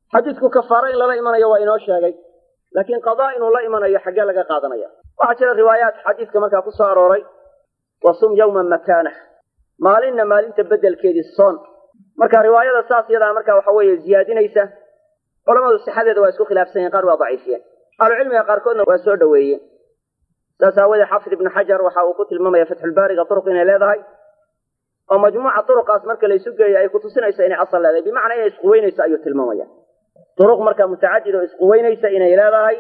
xadiidku kafaaro in lala imanayo waa inoo sheegay laakiin qadaa inuu la imanayo xaggee laga qaadanaya waxaa jira riwaayaat xadiidka markaa ku soo arooray wasum yawman makaanah maalinna maalinta beddelkeedii soon marka riwaayada saas yadaa marka waxa weeye ziyaadinaysa culamadu sixadeeda waa isku khilaafsan yihin qaar waa daciifiyeen ahlucilmiga qaarkoodna waa soo dhoweeyeen saas aawadeed xaafid ibnu xajar waxa uu ku tilmaamaya fatxulbaariga turuq inay leedahay oo majmuuca turuqaas marka laysu geeyo ay kutusinayso inay asal leedahay bimacnaa inay isquweynayso ayuu tilmaamaya turuq marka mutacadid oo isquweynaysa inay leedahay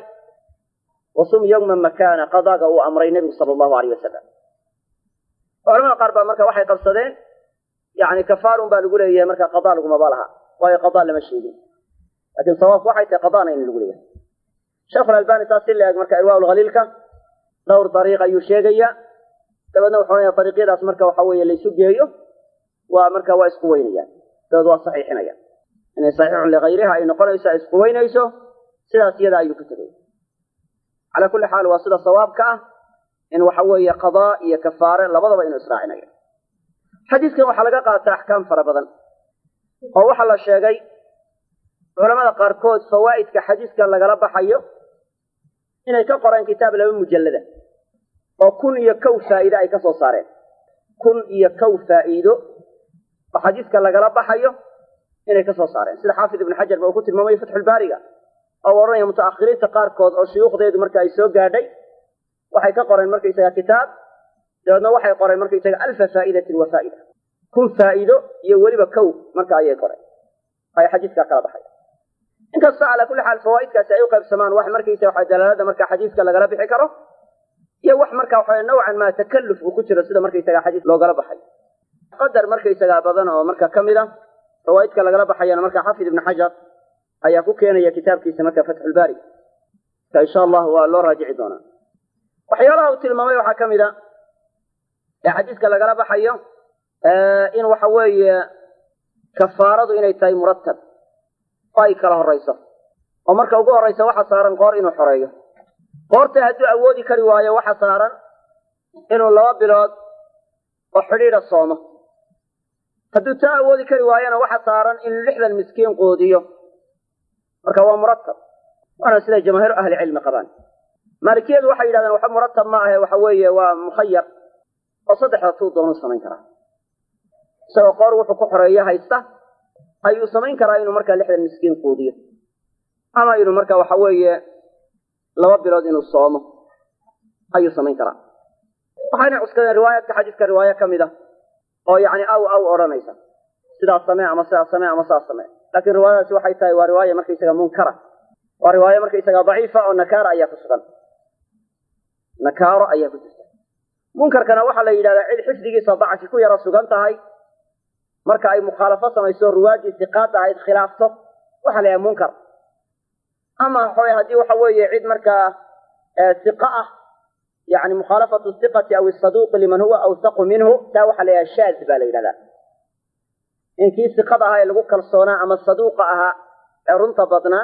wasum yawman makaana qadaaga uu amray nebigu sala allahu aleyh wasalam culamada qaar baa marka waxay qabsadeen yani kafaarun baa lagu leeyahay marka qadaa lagumaba laha waayo qadaa lama sheegin laakiin sawaabku waxay tahay qadaana in lagu leeyahay sheekhu lalbani saas si la-eg marka irwaa lkhaliilka dhowr dariiq ayuu sheegaya dabeedna wuxuu leeyahay dariiqyadaas marka waxa weeye laysu geeyo waa marka waa isku weynayaan dabeed waa saxiixinaya inay saxiixun ligayriha ay noqonayso ay isku weynayso sidaas iyada ayuu ku tegay calaa kulli xaal waa sida sawaabka ah in waxa weeye qadaa iyo kafaare labadaba inuu israacinayo xadiidkan waxaa laga qaata axkaam fara badan oo waxaa la sheegay culamada qaarkood fawaa'idka xadiidka lagala baxayo inay ka qoreen kitaab laba mujallada oo kun iyo kow faa'iide ay ka soo saareen kun iyo kow faa'iido oo xadiidka lagala baxayo inay ka soo saareen sida xaafid ibnu xajar ba uu ku tilmaamaya fatxulbaariga oo odhanaya mutaakhiriinta qaarkood oo shuyuukhdeedu marka ay soo gaadhay waxay ka qoreen markaysaga kitaab dabeedna waxay qoreen markaysaga alfa faa'idatin wa faa'ida kun faa'iido iyo weliba kow marka ayay qoreen ay xadiidkaa kala baxay inkastoo calaa kulli xaal fawaa'idkaasi ay u qaybsamaan wax markaysa waxa dalaalada marka xadiidka lagala bixi karo iyo wax marka waxa nawcan maa takalluf uu ku jiro sida markaysaga xadiis loogala baxay qadar markaysagaa badan oo marka ka mid a fawaa'idka lagala baxayana marka xafid ibnu xajar ayaa ku keenaya kitaabkiisa marka fatxulbaari ka insha allahu waa loo raajici doonaa waxyaalaha uu tilmaamay waxaa ka mid a ee xadiiska lagala baxayo in waxa weeye kafaaradu inay tahay murattab oo ay kala horayso oo marka ugu horraysa waxa saaran qoor inuu xoreeyo qoorta hadduu awoodi kari waayo waxa saaran inuu laba bilood oo xidhiidha soomo hadduu taa awoodi kari waayona waxa saaran inuu lixdan miskiin quudiyo marka waa murattab waana siday jamaahiiru ahlicilmi qabaan maalikiyadu waxay yidhahdeen waxa murattab ma ahe waxa weeye waa mukhayar oo saddexda tuu doonu samayn karaa isagoo qoor wuxuu ku xoreeyo haysta ayuu samayn karaa inuu markaa lixdan miskiin quudiyo ama inuu marka waxa weeye laba bilood inuu soomo ayuu samayn karaa waxayna cuskadeen riwaayaadka xadiiska riwaayo ka mid a oo yacni aw aw odhanaysa sidaas samee ama sidaas samee ama sidaas samee laakiin riwaayadaasi waxay tahay waa riwaaya markaysaga munkara waa riwaayo markaysaga daciifa oo nakaara ayaa ku sugan nakaaro ayaa ku jirta munkarkana waxaa la yidhahdaa cid xifdigiisa dacfi ku yara sugan tahay marka ay mukhaalafo samayso ruwaadii siqaad ahayd khilaafto waxaa la yidhaha munkar ama waxawey haddii waxa weeye cid markaa siqa ah yani mukhaalafatu siqati aw isaduuqi liman huwa awsaqu minhu taa waxaa la yidhaha shaad baa la yidhahdaa in kii siqada ahaa ee lagu kalsoonaa ama saduuqa ahaa ee runta badnaa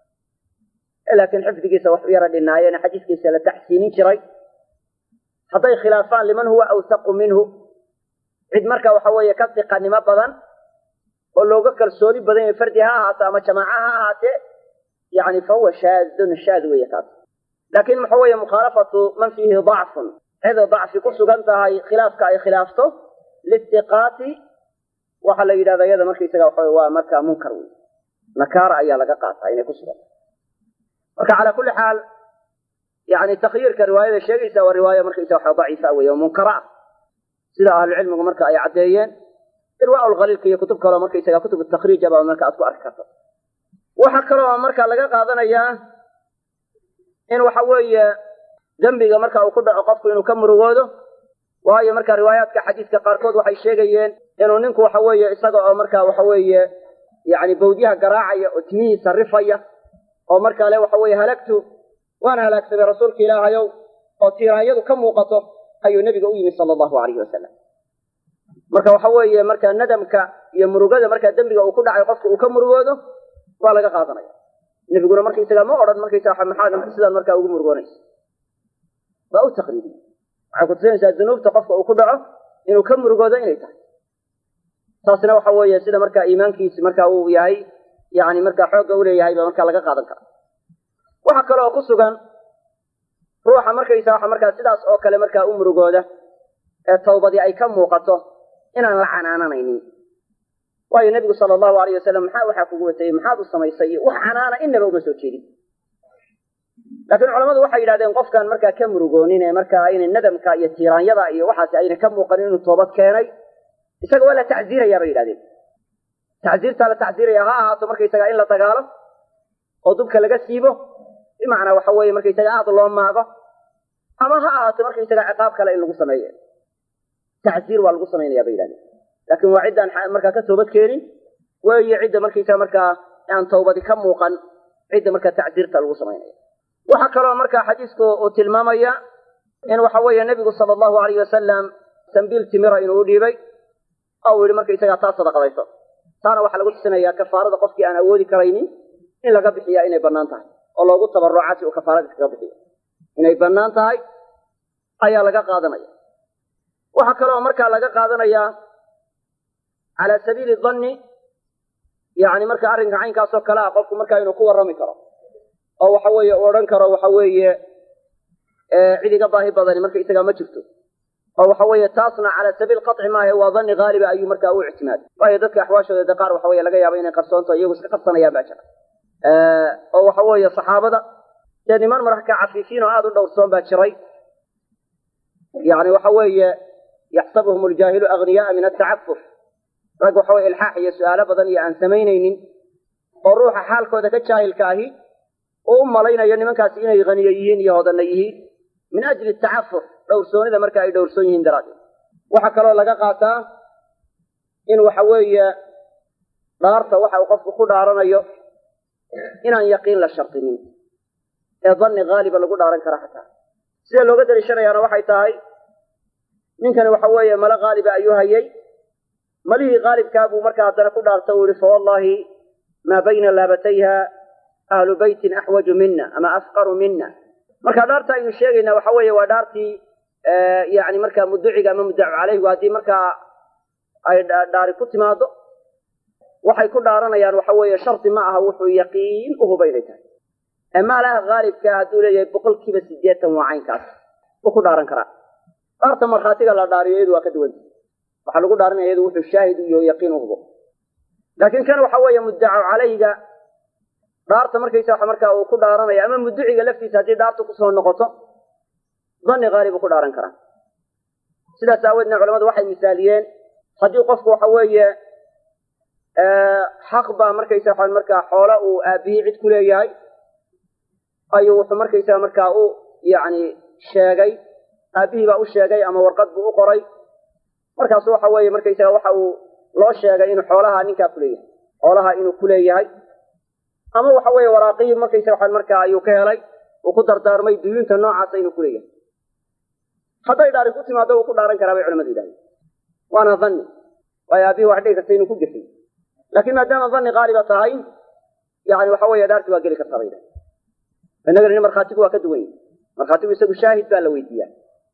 laakiin xifdigiisa wax u yara dhinaayeen xadiiskiisa la taxsiinin jiray hadday khilaafaan liman huwa awsaqu minhu cid marka waxa weeye ka siqanimo badan oo looga kalsooni badan yahay fardi ha ahaato ama jamaaca ha ahaatee yani fa huwa shaadun shaad weeye kaas laakiin waxa weeye mukhaalafatu man fiihi dacfun cid dacfi ku sugan tahay khilaafka ay khilaafto lisiqaati waxaa la yidhahda iyada markaysaga waxa waa marka munkar wey nakaara ayaa laga qaataa inay ku sugan marka calaa kulli xaal yani takhyiirka riwaayada sheegaysa waa riwaayo markaysa waxa daciifa wey oo munkara ah sida ahlucilmigu marka ay caddeeyeen irwaa lkhaliilka iyo kutub kaleo markaysaga kutub takriij aba marka aad ku arki karto waxaa kaloo marka laga qaadanayaa in waxa weeye dembiga marka uu ku dhaco qofku inuu ka murugoodo waayo marka riwaayaadka xadiiska qaarkood waxay sheegayeen inuu ninku waxa weeye isaga oo marka waxa weeye yani bawdyaha garaacaya oo timihiisa rifaya oo markaa le waxa weeye halagtu waan halaagsamay rasuulka ilaahayow oo tiiraanyadu ka muuqato ayuu nebiga u yimi sala allahu alayhi wasalam marka waxa weeye marka nadamka iyo murugada markaa dembiga uu ku dhacay qofka uu ka murugoodo waa laga qaadanaya nebiguna markaysaga ma odhan markaysaga maxaad sidaan markaa ugu murugoonaysa waa u taqriibiye waxay kutusinaysaa dunuubta qofka uu ku dhaco inuu ka murugoodo inay tahay taasna waxa weeye sida markaa iimaankiisi marka uu yahay yani markaa xoogga uleeyahay ba markaa laga qaadan kara waxaa kaloo ku sugan ruuxa markaysa waxa markaa sidaas oo kale markaa u murugooda ee tawbadii ay ka muuqato inaan la canaananaynin waayo nebigu sala allahu alayh wasalam maxaa waxaa kugu watayey maxaad u samaysay iyo wax canaana inaba uma soo jeedin laakiin culamadu waxay yidhahdeen qofkaan markaa ka murugoonin ee markaa aynay nadamka iyo tiiraanyada iyo waxaasi ayna ka muuqanin inuu toobad keenay isaga waa la tacziiraya bay yidhahdeen tacziirtaa la tacziiraya ha ahaato markaysaga in la dagaalo oo dubka laga siibo bimacnaa waxa weeye markaysaga aad loo maago ama ha ahaato markaysaga ciqaab kale in lagu sameeyo tacziir waa lagu samaynaya bay yidhahdeen laakiin waa ciddaan markaa ka toobad keenin weeye cidda markaysaga markaa aan tawbadi ka muuqan cidda markaa tacziirta lagu samaynaya waxaa kaloo markaa xadiisku uu tilmaamaya in waxa weeye nebigu sala allahu alayh wasalam sambiil timira inuu u dhiibay oo uu yihi markaysagaa taa sadaqadayso taana waxaa lagu tusinayaa kafaarada qofkii aan awoodi karaynin in laga bixiyaa inay bannaan tahay oo loogu tabaruca si uu kafaarada iskaga bixiyo inay bannaan tahay ayaa laga qaadanaya waxaa kaloo markaa laga qaadanayaa calaa sabiili danni yani marka arrinka caynkaasoo kale ah qofku markaa inuu ku warrami karo oo waxa weeye u odhan karo waxa weeye cid iga baahi badani marka isagaa ma jirto oo waxa weeye taasna calaa sabiil qaطci maahe waa danni haaliba ayuu markaa u ictimaaday waayo dadka axwaashooda de qaar waxa weye laga yaaba inay qarsoonto iyagu iska qarsanayaan baa jira oo waxa weeye saxaabada dee niman marka cafiifiin oo aada u dhowrsoon baa jiray yani waxa weeye yaxsabuhum ljaahilu agniyaaa min atacafuf rag waxa weye ilxaax iyo su-aalo badan iyo aan samaynaynin oo ruuxa xaalkooda ka jaahilka ahi uu u malaynayo nimankaasi inay haniyo yihiin iyo hodanna yihiin min ajli tacafuf dhowrsoonida marka ay dhowrsoon yihiin daraaddeed waxaa kaloo laga qaataa in waxa weeye dhaarta waxa uu qofku ku dhaaranayo inaan yaqiin la shardinin ee danni haaliba lagu dhaaran kara xataa sida looga daliishanayaana waxay tahay ninkani waxa weeye male haaliba ayuu hayay malihii haalibkaa buu markaa haddana ku dhaarta uu yihi fawallahi maa bayna laabatayha ahlu beytin axwaju mina ama afqaru mina marka dhaarta aynu sheegaynaa waxa weeye waa dhaartii yani markaa muduciga ama muddacu caleyhigu haddii markaa ay dhaari ku timaado waxay ku dhaaranayaan waxa weeye shardi ma aha wuxuu yaqiin u huba inay tahay ee maalaha haalibka hadduu leeyahay boqol kiiba sideetan waa caynkaas wuu ku dhaaran karaa dhaarta markhaatiga la dhaariyo iyadu waa ka duwanta waxaa lagu dhaaranaya iyadu wuxuu shaahid iyo yaqiin u hubo laakiin kan waxa weeye muddacu caleyhiga dhaarta markaysa wa markaa uu ku dhaaranaya ama muduciga laftiisa haddii dhaartu kusoo noqoto danni haalibu ku dhaaran karaa sidaas aaweedna culamadu waxay misaaliyeen haddii qofku waxa weeye xaq baa markaysa waa markaa xoola uu aabihii cid ku leeyahay ayuu wuxuu markaysaa markaa u yani sheegay aabihii baa u sheegay ama warqad buu u qoray markaasu waxa weeye markaysaga waxa uu loo sheegay inuu xoolaha ninkaa kuleeyahay xoolaha inuu kuleeyahay ama waxa weeye waraaqihii markaysa waa markaa ayuu ka helay uu ku dardaarmay duyuunta noocaasa inuu kuleeyahay hadday dhaari ku timaado wuu ku dhaaran karaa bay culamadu yidhahdeen waana danni waayo aabihii wax dhigi karta inuu ku gefiy laakiin maadaama danni qaaliba tahay yani waxa weeye dhaarti waa geli kartaa bay yidhahdeen innagana markhaatigu waa ka duwan yahi markhaatigu isagu shaahid baa la weydiiyaa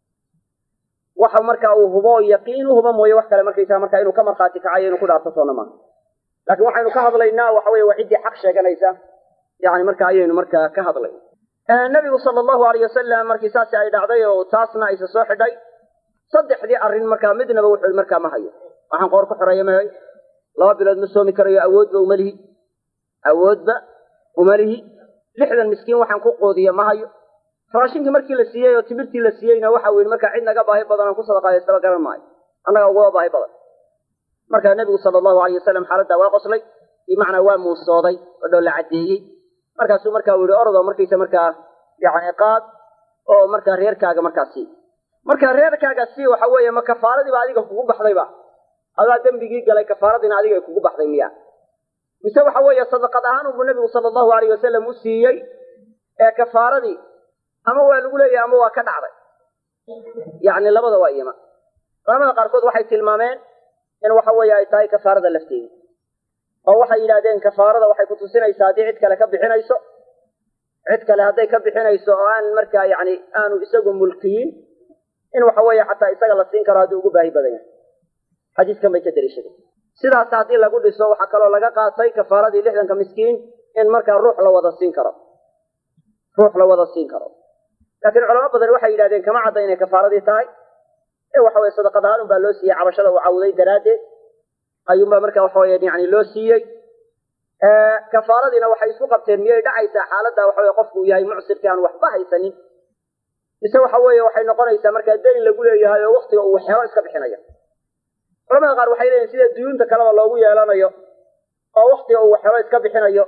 waxa marka uu hubo yaqiin u hubo mooye wax kale markaysaa marka inuu ka markhaati kacayo inuu ku dhaarto soona maaha laakiin waxaynu ka hadlaynaa waxa weye waa ciddii xaq sheeganaysa yani marka ayaynu markaa ka hadlayna nabigu sala allahu alayh wasalam markii saasi ay dhacday oo taasna aysa soo xidhay saddexdii arrin markaa midnaba wuxuu markaa ma hayo waxaan qoor ku xoreeya ma hay laba bilood ma soomi karayo awoodba umalihi awoodba umalihi lixdan miskiin waxaan ku qoodiya ma hayo raashinkii markii la siiyey oo timirtii la siiyeyna waxa uu yihi markaa cid naga baahi badan aan ku sadaqaadaystaba garan maayo annaga ugaba baahi badan markaa nebigu sala allahu alayh wasalam xaaladdaa waa qoslay bimacnaa waa muusooday oo dhoo la caddeeyey markaasuu markaa u yihi orodoo markaysa markaa yani qaad oo markaa reerkaaga markaa sii markaa reerkaaga sii waxa weeye ma kafaaradiiba adiga kugu baxdayba adaa dembigii galay kafaaradiina adiga ay kugu baxday miya mise waxa weeye sadaqad ahaan unbuu nebigu sala allahu alayh wasalam u siiyey ee kafaaradii ama waa lagu leeyahay ama waa ka dhacday yani labada waa iyama culamada qaarkood waxay tilmaameen in waxa weeye ay tahay kafaarada lafteeda oo waxay yidhahdeen kafaarada waxay kutusinaysaa haddii cid kale ka bixinayso cid kale hadday ka bixinayso oo aan markaa yani aanu isagu mulkiyin in waxa weeye xataa isaga la siin karo haddii ugu baahi badan yahay xadiiskan bay ka daliishadeen sidaas haddii lagu dhiso waxaa kaloo laga qaatay kafaaradii lixdanka miskiin in markaa ruux la wada siin karo ruux la wada siin karo laakiin culamo badan waxay yidhahdeen kama cadda inay kafaaradii tahay ee waxa weye sadaqad ahaan unbaa loo siiyey cabashada uu cawday daraaddeed ayuunbaa marka waxa weye yani loo siiyey kafaaradiina waxay isku qabteen miyay dhacaysaa xaaladda waxa weye qofku yahay mucsirkii aan waxba haysanin mise waxa weeye waxay noqonaysaa markaa dayn lagu leeyahay oo waktiga uu xero iska bixinayo culamada qaar waxay leeyihin sida duyuunta kaleba loogu yeelanayo oo waktiga uu xero iska bixinayo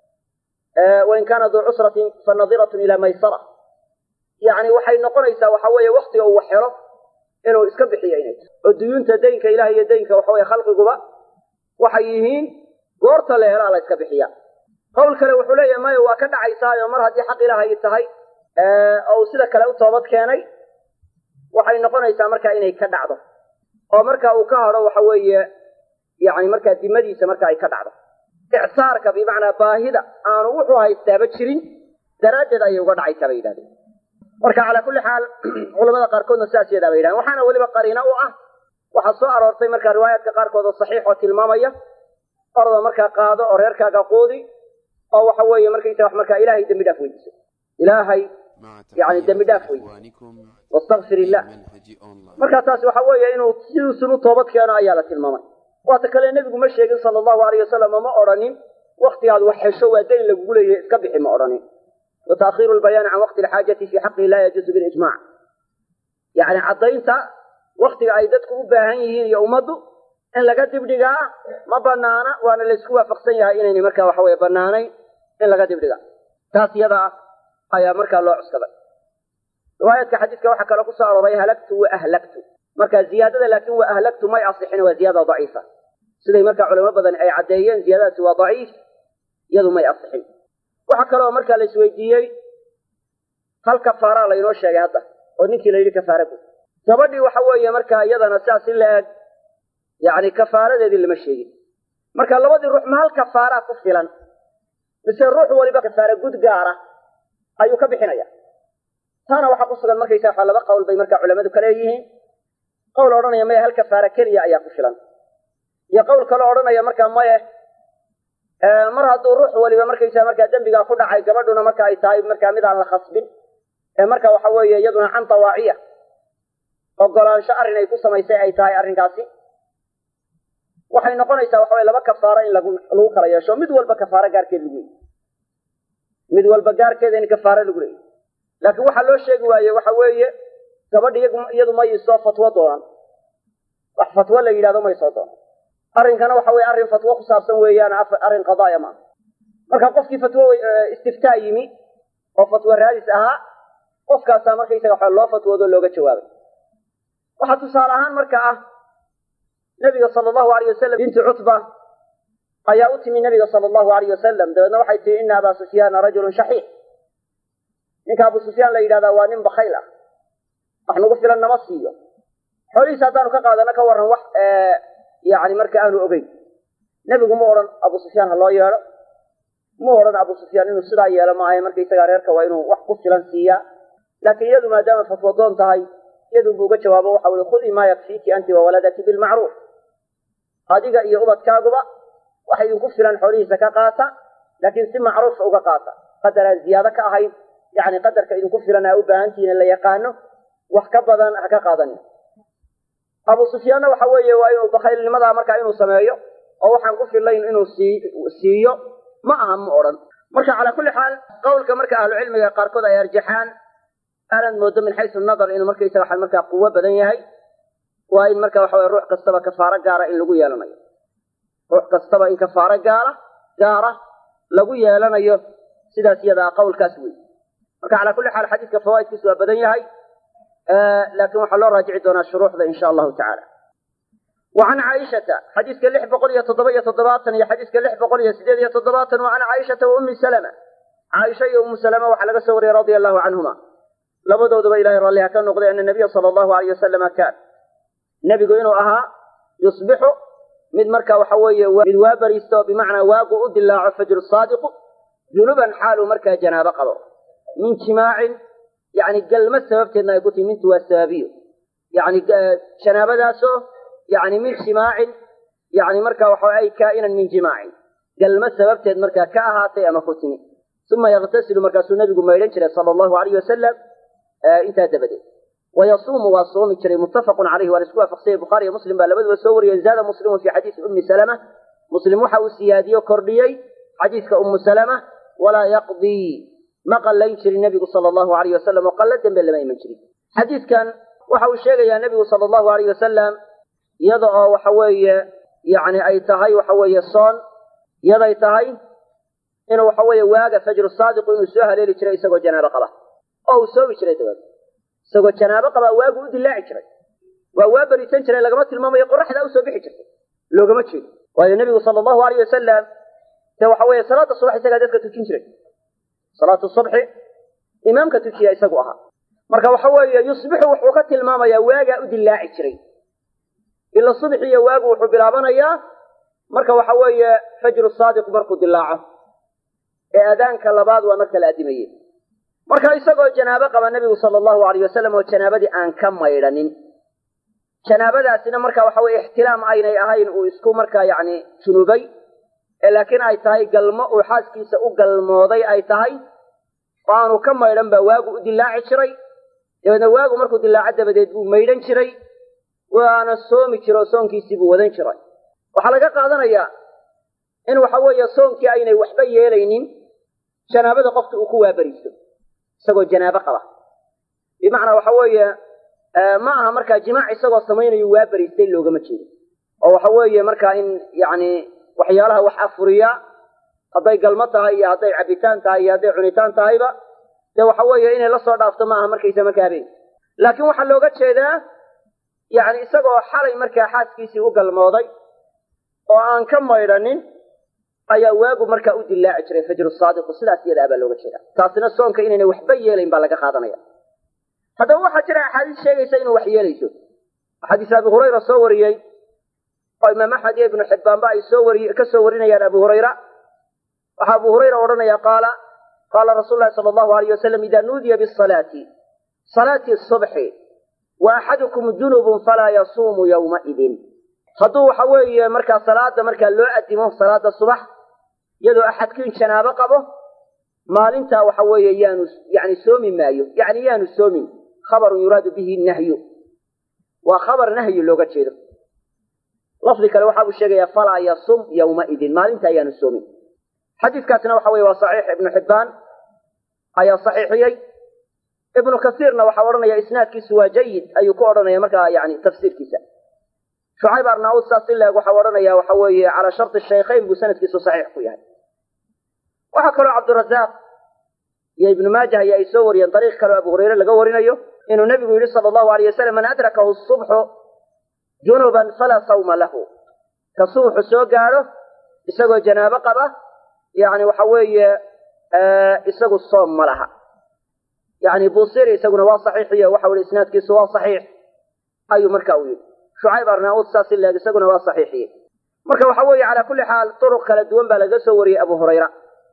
wain kaana duu cusratin fa nadiratun ilaa maysara yani waxay noqonaysaa waxa weeye waktiga uu xero inuu iska bixiyo inay tahay oo duyuunta daynka ilaah iyo daynka waxa weye khalqiguba waxay yihiin goorta la helaa la iska bixiya qowl kale wuxuu leeyahay maya waa ka dhacaysaayo mar haddii xaq ilaahay tahay oo uu sida kale u toobad keenay waxay noqonaysaa markaa inay ka dhacdo oo marka uu ka hadho waxa weeye yani markaa dimadiisa marka ay ka dhacdo icsaarka bimacnaa baahida aanu wuxuu haystaaba jirin daraaddeed ayay uga dhacaysaa bay yidhahdeen marka calaa kulli xaal culamada qaarkoodna sidaas yadaa bay yidhahdeen waxaana weliba qariino u ah waxaa soo aroortay markaa riwaayaadka qaarkood oo saxiix oo tilmaamaya orda markaa qaado oo reerkaaga quudi oo waxa weeye markaysa wax markaa ilaahay dembi dhaaf weydiiso ilaahay yani dembi dhaaf weydiiso wastakfir illah markaa taasi waxa weeye inuu siduusun u toobad keeno ayaa la tilmaamay waata kale nebigu ma sheegin sala allahu alayh wasalam ma odhanin waktigaad wax hesho waa dayn lagugu leeyahay iska bixi ma odhanin wa taakhiiru lbayaani can waqti alxaajati fii xaqihi laa yajuusu bilijmac yani caddaynta waktiga ay dadku u baahan yihiin iyo ummaddu in laga dibdhigaa ma banaana waana laysku waafaqsan yahay inaynay markaa waxa weye banaanayn in laga dibdhiga taas iyada ah ayaa markaa loo cuskaday riwaayaadka xadiiska waxaa kaloo kusoo arooray halagtu wa ahlagtu marka ziyaadada laakiin wa ahlagtu may asixin waa ziyaada daciifa siday markaa culamo badan ay caddeeyeen ziyaadadaasi waa daciif iyadu may asixin waxaa kaloo markaa la isweydiiyey hal kafaaraa laynoo sheegay hadda oo ninkii la yidhi kafaara gud gabadhii waxa weeye markaa iyadana sidaas in la eg yani kafaaradeedii lama sheegin marka labadii ruux ma hal kafaaraa ku filan mise ruux waliba kafaara gud gaara ayuu ka bixinaya taana waxaa ku sugan markaysa waxa laba qowl bay markaa culamadu ka leeyihiin qowl odhanaya maya hal kafaara keliya ayaa ku filan iyo qowl kaloo odhanaya markaa maye mar hadduu ruux waliba markaysa markaa dembigaa ku dhacay gabadhuna marka ay tahay markaa mid aan la khasbin ee marka waxa weeye iyaduna can tawaaciya ogolaansho arrin ay ku samaysay ay tahay arrinkaasi waxay noqonaysaa waxa weye laba kafaaro in lagu lagu kala yeesho mid walba kafaaro gaarkeed lagu leeyay mid walba gaarkeeda in kafaaro lagu leeyay laakiin waxaa loo sheegi waaye waxa weeye gabadha iyadu may soo fatwo doonaan wax fatwo la yidhahdo may soo doonan arrinkana waxa weye arrin fatwo ku saabsan weeyaan arrin qadaaya maaha marka qofkii fatwo istiftaa yimi oo fatwo raadis ahaa qofkaasaa markaysaga waxa loo fatwoodo looga jawaabay waxaa tusaale ahaan marka ah nabiga sala allahu alayh wasalam binti cutba ayaa u timi nabiga sala allahu alayh wasalam dabeedna waxay tihi ina abaa sufyaana rajulun shaxiix ninka abu sufyaan la yidhahdaa waa nin bakayl ah wax nagu filan nama siiyo xoolihiisa haddaanu ka qaadano ka warran wax yani marka aanu ogeyn nebigu ma odhan abu sufyaan ha loo yeedho ma odhan abu sufyaan inuu sidaa yeelo maaha markaysagaa reerka waa inuu wax ku filan siiyaa laakiin iyadu maadaama fatwadoon tahay iyadunbu uga jawaabo waxa ui khudii maa yakfiiki anti wawaladaki bilmacruuf adiga iyo ubadkaaguba waxa idinku filan xoolihiisa ka qaata laakiin si macruufa uga qaata qadar aan ziyaado ka ahayn yani qadarka idinku filan aa u baahantihiin la yaqaano wax ka badan ha ka qaadanin abu sufyaanna waxa weeye waa inuu bakhaylnimadaa markaa inuu sameeyo oo waxaan ku filayn inuu sii siiyo ma aha ma odhan marka calaa kulli xaal qowlka marka ahlucilmiga qaarkood ay arjaxaan aanad moodo min xaysu nadar inuu markaysaga waxa markaa quwo badan yahay waa in marka waxa weye ruux kastaba kafaaro gaara in lagu yeelanayo ruux kastaba in kafaaro gaara gaara lagu yeelanayo sidaas iyadaa qowlkaas wey marka calaa kulli xaal xadiiska fawaaidkiisu waa badan yahay laakiin waxaa loo raajici doonaa shuruuxda insha allahu tacala wa can caaishata xadiiska lix boqol iyo toddoba iyo toddobaatan iyo xadiiska lix boqol iyo sideed iyo toddobaatan wa can caaishata wa ummi salama caaisha iyo ummu salama waxaa laga soo wariyey radia allahu canhuma labadooduba ilahay raalliha ka noqday ana nabiya sala allahu alayh wasalama kaan nebigu inuu ahaa yusbixu mid marka waxa weeye mid waa bariisto bimacnaa waagu u dilaaco fajru saadiqu junuban xaaluu markaa janaabo qabo min jimaacin yani galma sababteedna ay ku tihi mintu waa sababiyo yani janaabadaasoo yani min jimaacin yani marka waxa ay kaa'inan min jimaacin galma sababteed markaa ka ahaatay ama ku timi uma yaktasilu markaasuu nabigu maydhan jiray sala allahu alayh wasalam intaa dabadeed wayasuumu waa soomi jiray muttafaqun caleyhi waa la isku waafaqsanyay bukhaari iyo muslim baa labaduba soo wariyeen zaada muslimun fi xadiisi ummi salama muslim waxa uu siyaadiyo kordhiyey xadiiska ummu salama walaa yaqdii ma qallayn jirin nebigu sala allahu alayh wasalam oo qallo dembe lama iman jirin xadiidkan waxa uu sheegayaa nebigu sala allahu alayh wasalam iyada oo waxa weeye yani ay tahay waxa weeye soon iyaday tahay inuu waxa weeye waaga fajru saadiqu inuu soo haleeli jiray isagoo janaabo qaba oo uu soomi jiray dabaed isagoo janaabo qaba waagu u dilaaci jiray waa waa berisan jiray lagama tilmaamayo qoraxdaa usoo bixi jirtay loogama jeedo waayo nebigu sala allahu alayh wasalam de waxa weeye salaada subax isagaa dadka tujin jiray salaatu subxi imaamka tujiya isagu ahaa marka waxa weeye yusbixu wuxuu ka tilmaamayaa waagaa u dilaaci jiray ila subxi iyo waagu wuxuu bilaabanayaa marka waxa weeye fajru saadiq markuu dilaaco ee adaanka labaad waa marka la adimaye marka isagoo janaabo qaba nebigu sala allahu alayh wasalam oo janaabadii aan ka maydhanin janaabadaasina marka waxa weye ixtilaam aynay ahayn uu isku markaa yacni junubay ee laakiin ay tahay galmo uu xaaskiisa u galmooday ay tahay oo aanu ka maydhan baa waagu u dilaaci jiray dabeedna waagu markuu dilaaco dabadeed buu maydhan jiray waana soomi jiro oo soonkiisii buu wadan jiray waxaa laga qaadanayaa in waxa weeye soonkii aynay waxba yeelaynin janaabada qofki uu ku waaberiisto isagoo janaabo qaba bimacnaa waxa weeye ma aha markaa jimaac isagoo samaynayo waa beriistay loogama jeedo oo waxa weeye markaa in yacni waxyaalaha wax afuriya hadday galmo tahay iyo hadday cabitaan tahay iyo hadday cunitaan tahayba dee waxa weeye inay la soo dhaafto ma aha markaysa markaa habeen laakiin waxaa looga jeedaa yacni isagoo xalay markaa xaaskiisii u galmooday oo aan ka maydhanin ayaa waagu markaa u dilaaci jiray fajru saadiqu sidaas iyadaa baa looga jeeda taasina soonka inaynay waxba yeelayn baa laga qaadanaya haddaba waxaa jira axaadiis sheegaysa inuu wax yeelayso xadiis abi hurayra soo wariyey oo imaam axmed iyo ibnu xibbaanba ay soo wari ka soo warinayaan abu hurayra waxaa abu hurayra odhanaya qaala qaala rasuulu lahi sala allahu alayh wasalam ida nuudiya bisalaati salaati subxi wa axadukum junubun falaa yasuumu yowmaidin hadduu waxa weeye markaa salaada markaa loo adimo salaada subax iyadoo axadkiin janaabo qabo maalintaa waxa weeye yaanu yani soomi maayo yani yaanu soomin khabarun yuraadu bihi nahyu waa khabar nahyi looga jeedo lafdi kale waxa uu sheegaya falaa yasum yowmaidin maalintaa yaanu soomin xadiiskaasna waxa weye waa saxiix ibnu xibbaan ayaa saxiixiyey ibnu kasiirna waxaa odhanaya isnaadkiisu waa jayid ayuu ku odhanaya markaa yani tafsiirkiisa shucayb arnaud saas in laeg waxau odhanaya waxa weeye calaa sharti shaykhayn buu sanadkiisu saxiix ku yahay waxaa kaloo cabdirazaaq iyo ibnu maajah aya ay soo wariyeen dariiq kaleo abu hureyre laga warinayo inuu nebigu yidhi sala allahu alayh wasalam man adrakahu subxu junuban falaa sawma lahu ka subuxu soo gaadho isagoo janaabo qaba yani waxa weeye isagu soom ma laha yani busiri isaguna waa saxiixiyo waxa weli isnaadkiisu waa saxiix ayuu marka u yidhi shucayb arnaud saas in laeg isaguna waa saxiixiyey marka waxa weeye calaa kulli xaal turuq kala duwan baa laga soo wariyey abu hurayra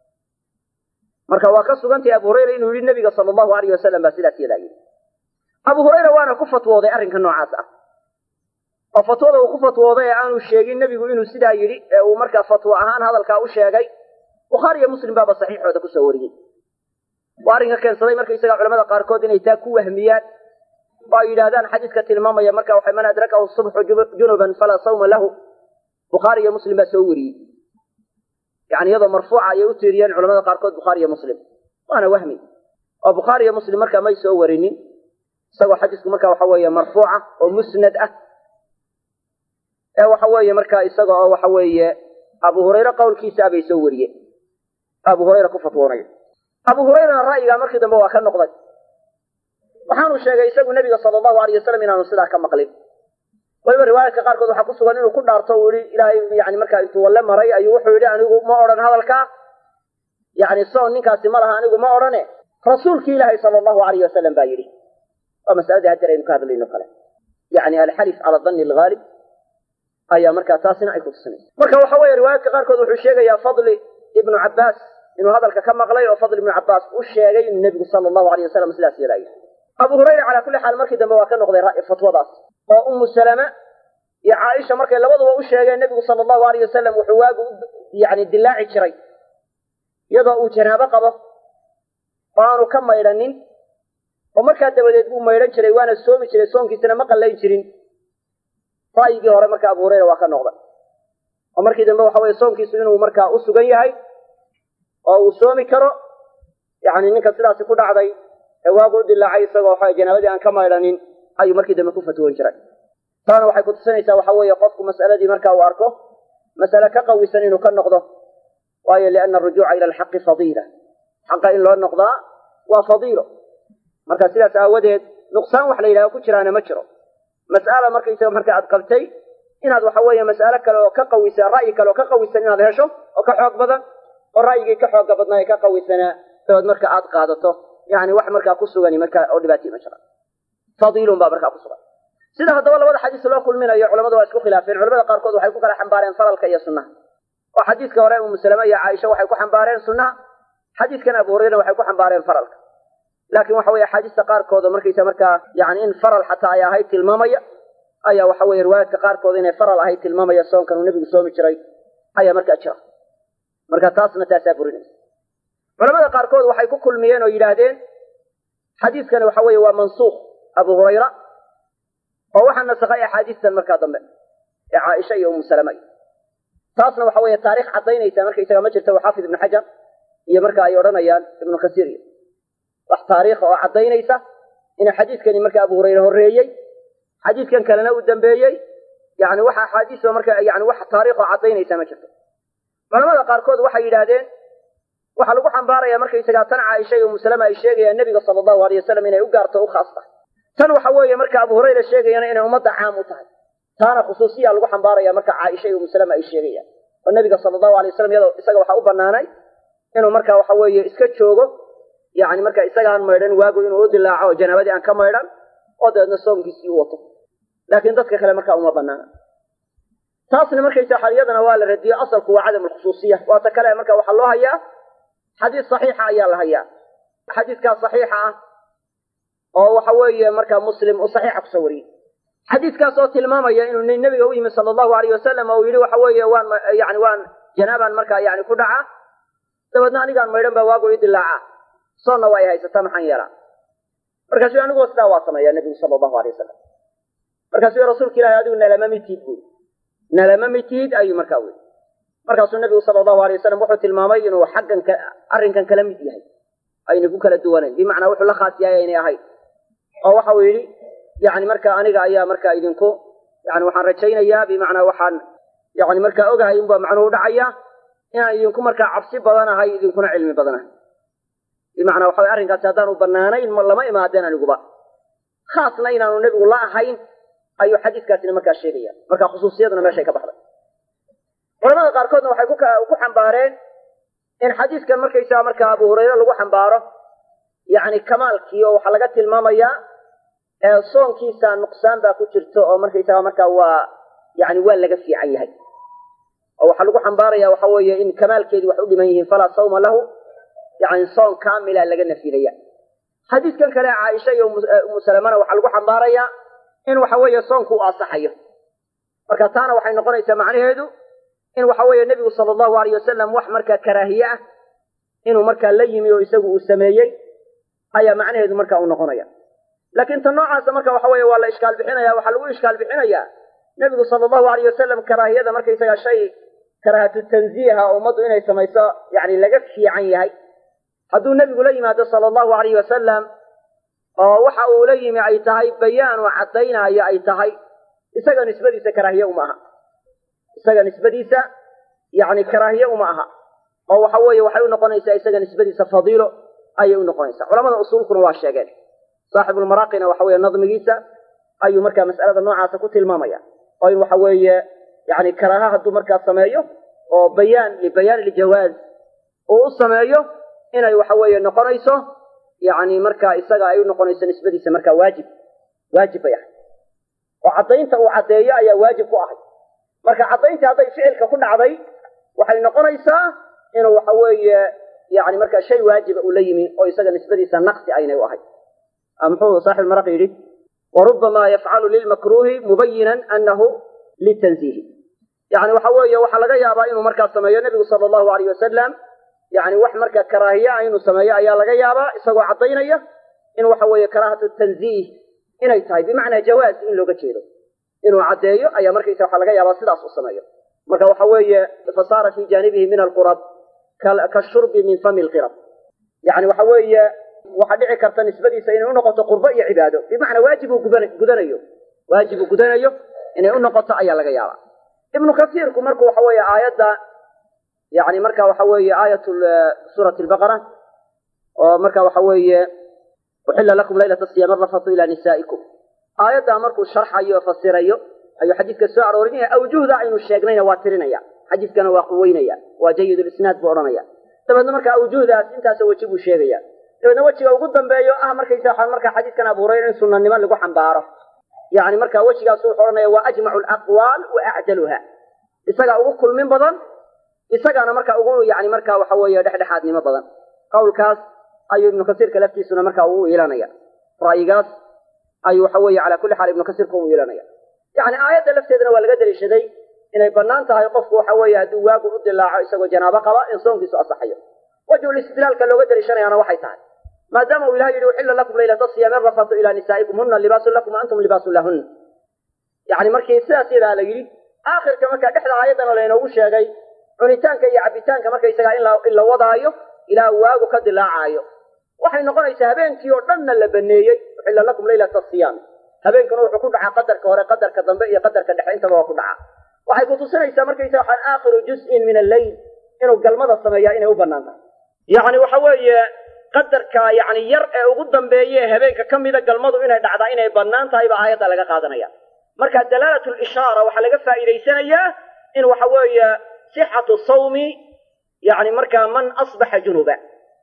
marka waa ka sugantahay abu hurayra inuu yidhi nabiga sala allahu alayh wasalam baa sidaas yadaa yidhi abu hurayra waana ku fatwooday arrinka noocaas ah oo fatwada uu ku fatwooday ee aanu sheegin nebigu inuu sidaa yidhi ee uu markaa fatwo ahaan hadalkaa u sheegay bukhaari iyo muslim baaba saxiixooda kusoo wariyey waa arrinka keensaday markaysaga culamada qaarkood inay taa ku wahmiyaan oo ay yidhaahdaan xadiiska tilmaamaya marka waxa man adrakahu subxu junuban falaa sawma lahu bukhaari iyo muslim baa soo wariyey yani iyadoo marfuuca ayay u tiiriyeen culamada qaarkood bukhaari iyo muslim waana wahmi oo bukhaari iyo muslim markaa may soo warinin isagoo xadiisku marka waxa weeye marfuuca oo musnad ah ee waxa weeye markaa isaga oo waxa weeye abu hurayre qowlkiisa abay soo wariyeen abu hurayra ku fatwoonaya abu hurayrana ra'yigaa markii dambe waa ka noqday waxaanu sheegay isagu nebiga sala allahu alayh wasalam inaanu sidaa ka maqlin waliba riwaayadka qaarkood waxaa ku sugan inuu ku dhaarto uu yihi ilaahay yani markaa intuu walle maray ayuu wuxuu yidhi anigu ma odhan hadalkaa yani soon ninkaasi ma laha anigu ma odhane rasuulkii ilaahay sala allahu alayh wasalam baa yidhi waa masaladii haddeer aynu ka hadlayno kale yani alxalif cala danni alghaalib ayaa markaa taasina ay ku tusinaysa marka waxa weeye riwaayadka qaarkood wuxuu sheegayaa fadli ibnu cabbaas inuu hadalka ka maqlay oo fadli ibnu cabbaas u sheegay inuu nebigu sala allahu alayh wasalam sidaas yeelaayo abu hurayra calaa kulli xaal markii dambe waa ka noqday fatwadaas oo ummu salama iyo caaisha markay labaduba u sheegeen nebigu sala allahu alayh wasalam wuxuu waagu yani dilaaci jiray iyadoo uu janaabo qabo oo aanu ka maydhanin oo markaa dabadeed buu maydhan jiray waana soomi jiray soonkiisana ma qallayn jirin ra'yigii hore marka abu hurayra waa ka noqday oo markii dambe waxa weye soonkiisu inuu markaa u sugan yahay oo uu soomi karo yani ninka sidaasi ku dhacday ee waagu u dilaacay isagoo waxa janaabadii aan ka maydhanin ayuu markii dambe ku fatwoon jiray taana waxay kutusinaysaa waxa weeye qofku mas'aladii marka uu arko mas'ale ka qawisan inuu ka noqdo waayo liana arujuuca ila alxaqi fadiila xaqa in loo noqdaa waa fadiilo marka sidaas aawadeed nuqsaan wax la yidhahdo ku jiraana ma jiro mas'ala markaysaga marka aad qabtay inaad waxa weeye mas'ale kale oo ka qawisan ra'yi kale oo ka qawisan inaad hesho oo ka xoog badan oo ra'yigii ka xooga badnaa ee ka qawisanaa dabeed marka aad qaadato yani wax markaa ku sugani marka oo dhibaatay ma jira fadiilun baa markaa ku sugan sida haddaba labada xadiis loo kulminayo culamadu waa isku khilaafeen culamada qaarkood waxay ku kala xambaareen faralka iyo sunnaha oo xadiiska hore umu salama iyo caaisha waxay ku xambaareen sunnaha xadiiskan abu hurayrana waxay ku xambaareen faralka laakiin waxa weye axaadiista qaarkooda markaysa markaa yani in faral xataa ay ahayd tilmaamaya ayaa waxa weye riwaayaadka qaarkooda inay faral ahayd tilmaamaya soonkan uu nebigu soomi jiray ayaa markaa jira marka taasna taasaa burinaysa culamada qaarkood waxay ku kulmiyeen oo yidhaahdeen xadiiskani waxa weeye waa mansuukh abu hurayra oo waxaa nasakhay axaadiistan markaa dambe ee caaisha iyo umu salama taasna waxa weeye taarikh caddaynaysa markaysaga ma jirta xaafid ibnu xajar iyo marka ay odhanayaan ibnu kasiir iyo wax taariikha oo caddaynaysa inuu xadiiskani marka abu hurayre horreeyey xadiiskan kalena uu dambeeyey yani waxa axaadiis marka yani wax taariikh oo caddaynaysa ma jirto culamada qaarkood waxay yidhaahdeen waxaa lagu xambaaraya markaysagaa tan caaisha iyo umu salama ay sheegayaan nebiga sala allahu alay wasalam inay u gaarto o u khaas tahay tan waxa weeye marka abu hurayra sheegayana inay ummadda caam u tahay taana khusuusiya lagu xambaaraya marka caaisha iyo umu salama ay sheegayaan oo nebiga sala allahu alay wasalam iyadoo isaga waxaa u banaanay inuu marka waxa weeye iska joogo yani marka isagaan maydhan waagu inuu u dilaaco oo janaabadii aan ka maydhan oo dabeedna soonkiisii u wato laakiin dadka kale marka uma banaana taasna markaysa xaliyadana waa la radiyo asalku waa cadam alkhusuusiya waata kale marka waxaa loo hayaa xadiis saxiixa ayaa la hayaa xadiiskaas saxiixa ah oo waxa weeye marka muslim uu saxiixa kusoo wariyey xadiiskaas oo tilmaamaya inuu nin nabiga u yimi sala allahu alayh wasalam oo uu yidhi waxa weeye waan yani waan janaabaan markaa yani ku dhaca dabeedna anigaan maydhan baa waagu ii dilaaca soonna waa ay haysataa maxaan yeelaa markaasuu aniguo sidaa waa sameeyaa nebigu sala allahu alay wasalam markaasuu rasuulka ilahi adigu nalama mitid buui nalama mitid ayuu markaa weli markaasuu nebigu sala allahu alay wasalam wuxuu tilmaamay inuu xaggan arrinkan kala mid yahay ayna ku kala duwanayn bimacnaa wuxuu la khaas yahay aynay ahayn oo waxa uu yidhi yani marka aniga ayaa markaa idinku yani waxaan rajaynayaa bimacnaa waxaan yani markaa ogahay unbaa macnuhu u dhacaya inaan idinku markaa cabsi badanahay idinkuna cilmi badanahay bimacnaa waxa way arrinkaasi haddaanu banaanayn lama imaadeen aniguba khaasna inaanu nebigu la ahayn ayuu xadiiskaasina markaa sheegaya marka khusuusiyaduna meeshay ka baxday culamada qaarkoodna waxay ku xambaareen in xadiiskan markaysaga markaa abu hurayre lagu xambaaro yani kamaalkii oo waxaa laga tilmaamayaa soonkiisa nuqsaan baa ku jirto oo markaysaga markaa waa yani waa laga fiican yahay oo waxaa lagu xambaaraya waxa weeye in kamaalkeedii wax u dhiman yihiin falaa sawma lahu yani soon kaamila laga nafidaya xadiiskan kale caaisha iyo umu salamana waxaa lagu xambaaraya in waxa weeye soonku u asaxayo marka taana waxay noqonaysaa macnaheedu in waxa weeye nebigu sala allahu alayh wasalam wax markaa karaahiye ah inuu markaa la yimi oo isagu uu sameeyey ayaa macnaheedu marka uu noqonaya laakiin ta noocaasa marka waxa weeye waa la ishkaal bixinaya waxaa lagu ishkaal bixinayaa nebigu sala allahu alayh wasalam karaahiyada markaysaga shay karaahatu tanziiha oo ummaddu inay samayso yani laga fiican yahay hadduu nebigu la yimaado sala allahu alayh wasalam oo waxa uu la yimi ay tahay bayaan oo caddaynaayo ay tahay isaga nisbadiisa karaahiye uma aha isaga nisbadiisa yani karaahiye uma aha oo waxa weeye waxay u noqonaysaa isaga nisbadiisa fadiilo ayay u noqonaysaa culamada usuulkuna waa sheegeen saaxibulmaraaqina waxa weeye nadmigiisa ayuu markaa mas'alada noocaasa ku tilmaamaya oo in waxa weeye yani karaaha hadduu markaa sameeyo oo bayaan libayaan iljawaaz uu u sameeyo inay waxa weeye noqonayso yani markaa isaga ay u noqonayso nisbadiisa markaa waajib waajib bay ahay oo caddaynta uu caddeeyo ayaa waajib ku ahay marka caddayntii hadday ficilka ku dhacday waxay noqonaysaa inuu waxa weeye yani markaa shay waajiba uu la yimi oo isaga nisbadiisa naqsi aynay u ahay muxuu saaxib maraq yidhi warubama yafcalu lilmakruuhi mubayinan anahu litanziihi yani waxa weeye waxaa laga yaabaa inuu markaa sameeyo nebigu sala allahu alayh wasalam yani wax markaa karaahiye ah inuu sameeyo ayaa laga yaabaa isagoo caddaynaya in waxa weeye karaahatu tanziih inay tahay bimacnaa jawaaz in looga jeedo inuu caddeeyo ayaa markaysa waxaa laga yaabaa sidaas u sameeyo marka waxa weeye fasaara fii jaanibihi min alqurab kashurbi min fami lqirab yani waxa weeye waxaa dhici karta nisbadiisa inay unoqoto qurbo iyo cibaado bimacnaa waajib uu gudanayo waajib uu gudanayo inay unoqoto ayaa laga yaabaa ibnu kasiirku marku waxa weeye aayadda yani marka waxa weeye aayat suurati lbaqara oo marka waxa weeye uxila lakum laylata siyaam arafatu ila nisaa'ikum aayaddaa markuu sharxayo o fasirayo ayuu xadiiska soo aroorinaya awjuhda aynu sheegnayna waa tirinaya xadiiskana waa quweynaya waa jayidulisnaad buu odhanaya dabeedna marka awjuhdaas intaasoo weji buu sheegaya dabeedna wejiga ugu dambeeyo ah markaysa markaa xadiiskan abu hurayra in sunanimo lagu xambaaro yani marka wejigaasu wuxuu odhanaya waa ajmacu alaqwaal wa acdaluha isagaa ugu kulmin badan isagaana marka ugu yani marka waxa weeye dhexdhexaadnimo badan qawlkaas ayuu ibnu kasiirka laftiisuna marka ugu iilanaya ra'yigaas ayuu waxa weeye calaa kulli xaal ibnu kasiirka u iilanaya yani aayadda lafteedana waa laga daliishaday inay bannaan tahay qofku waxa weeye hadduu waagu u dilaaco isagoo janaabo qaba in soonkiisu asaxayo wajhul istidlaalka looga daliishanayaana waxay tahay maadaama uu ilahay yidhi uxilla lakum laylata siyaami rafatu ilaa nisaa'ikum huna libaasun lakum wa antum libaasun lahunna yani markii sidaas yadaa la yidhi aakhirka markaa dhexda aayaddana laynoogu sheegay cunitaanka iyo cabitaanka markaysagaa in la wadaayo ilaa waagu ka dilaacaayo waxay noqonaysaa habeenkii oo dhanna la baneeyey uxilla lakum laylata siyaam habeenkuna wuxuu ku dhacaa qadarka hore qadarka dambe iyo qadarka dhexe intaba waa ku dhacaa waxay kutusinaysaa markaysa waxaan aakhiru juz'in min alleyl inuu galmada sameeyaa inay u bannaan tahay yacni waxa weeye qadarka yani yar ee ugu dambeeye habeenka ka mida galmadu inay dhacdaa inay bannaan tahay baa aayadda laga qaadanaya marka dalaalat lishaara waxaa laga faa'iidaysanayaa in waxa weeye sixatu sawmi yani markaa man asbaxa junuba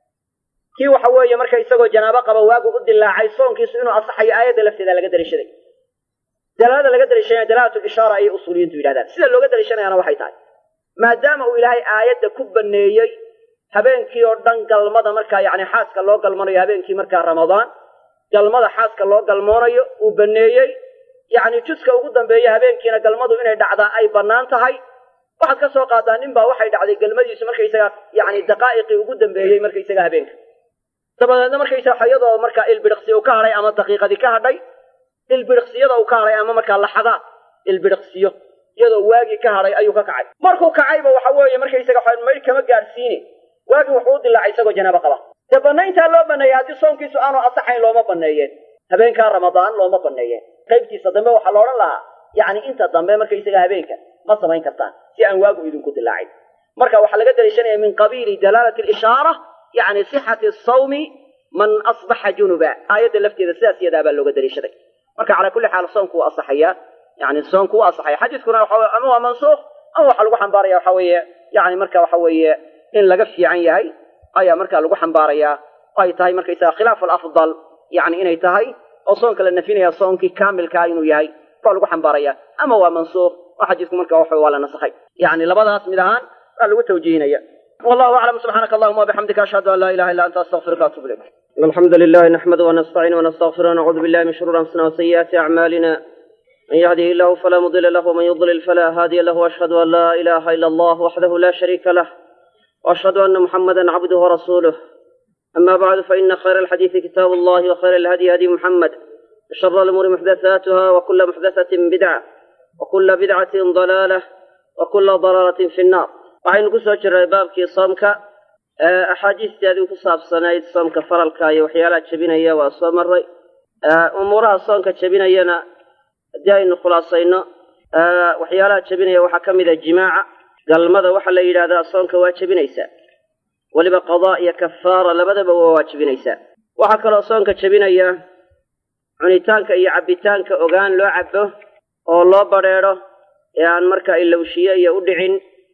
kii waxa weeye marka isagoo janaabo qaba waagu u dilaacay soonkiisu inuu asaxayo aayadda lafteeda laga daliishaday dalaalada laga daliishanaya dalaalat lishaara ayay usuuliyiintu yidhahdaan sida looga daliishanayaana waxay tahay maadaama uu ilaahay aayadda ku baneeyey habeenkii oo dhan galmada markaa yani xaaska loo galmanayo habeenkii markaa ramadaan galmada xaaska loo galmoonayo uu baneeyey yani juska ugu dambeeya habeenkiina galmadu inay dhacdaa ay bannaan tahay waxaad ka soo qaadaa nin baa waxay dhacday galmadiisu markaysaga yani daqaa'iqii ugu dambeeyey markaysaga habeenka dabadeedna markaysaga iyadoo markaa ilbidhiqsi uu ka hadhay ama daqiiqadii ka hadhay ilbidhiqsiyada uu ka hadhay ama markaa laxadaad ilbidhiqsiyo iyadoo waagii ka hadhay ayuu ka kacay markuu kacayba waxa weeye markaysaga maydh kama gaadhsiine waagii wuxuu u dilaacay isagoo janaabo qaba dee banayntaa loo baneeyey haddii soonkiisu aanu asaxayn looma baneeyeen habeenkaa ramadaan looma baneeyeen qaybtiisa dambe waxaa la odhan lahaa yacni inta dambe markaysaga habeenka ma samayn kartaan si aan waagu idinku dilaacin marka waxaa laga daliishanaya min qabiili dalaalati alishaara yani sixati sawmi man asbaxa junuba aayadda lafteeda sidaas yadaa baa looga daliishaday marka calaa kulli xaal soonku wuu asaxayaa yani soonku wuu asaxaya xadiiskuna waxa weye ama waa mansuukh ama waxaa lagu xambaaraya waxa weeye yani marka waxa weeye in laga fiican yahay ayaa markaa lagu xambaarayaa oo ay tahay markaysaga khilaaf alafdal yani inay tahay oo soonka la nafinaya soonkii kaamilkaa inuu yahay baa lagu xambaaraya ama waa mansuukh oo xadiisku marka waxa waa la nasakhay yani labadaas mid ahaan baa lagu tawjiihinaya والله أعلم سبحانك اللهم وبحمدك أشهد أن لا إله إلا أنت أستغفرك وأتوب إليك الحمد لله نحمده ونستعينه ونستغفره ونعوذ بالله من شرور أنفسنا وسيئات أعمالنا من يهده الله فلا مضل له ومن يضلل فلا هادي له وأشهد أن لا إله إلا الله وحده لا شريك له وأشهد أن محمدا عبده ورسوله أما بعد فإن خير الحديث كتاب الله وخير الهدي هدي محمد وشر الأمور محدثاتها وكل محدثة بدعة وكل بدعة ضلالة وكل ضلالة في النار waxaynu ku soo jirnay baabkii soomka axaadiisteedii ku saabsanayd soomka faralka iyo waxyaalaha jebinaya waa soo maray umuuraha soonka jebinayana haddii aynu khulaasayno waxyaalaha jebinaya waxaa ka mid a jimaaca galmada waxaa la yidhahdaa soonka waa jebinaysaa weliba qadaa iyo kafaara labadaba waa waajibinaysaa waxaa kaloo soonka jebinaya cunitaanka iyo cabbitaanka ogaan loo cabbo oo loo badrheedho ee aan markaa ilowshiye iyo u dhicin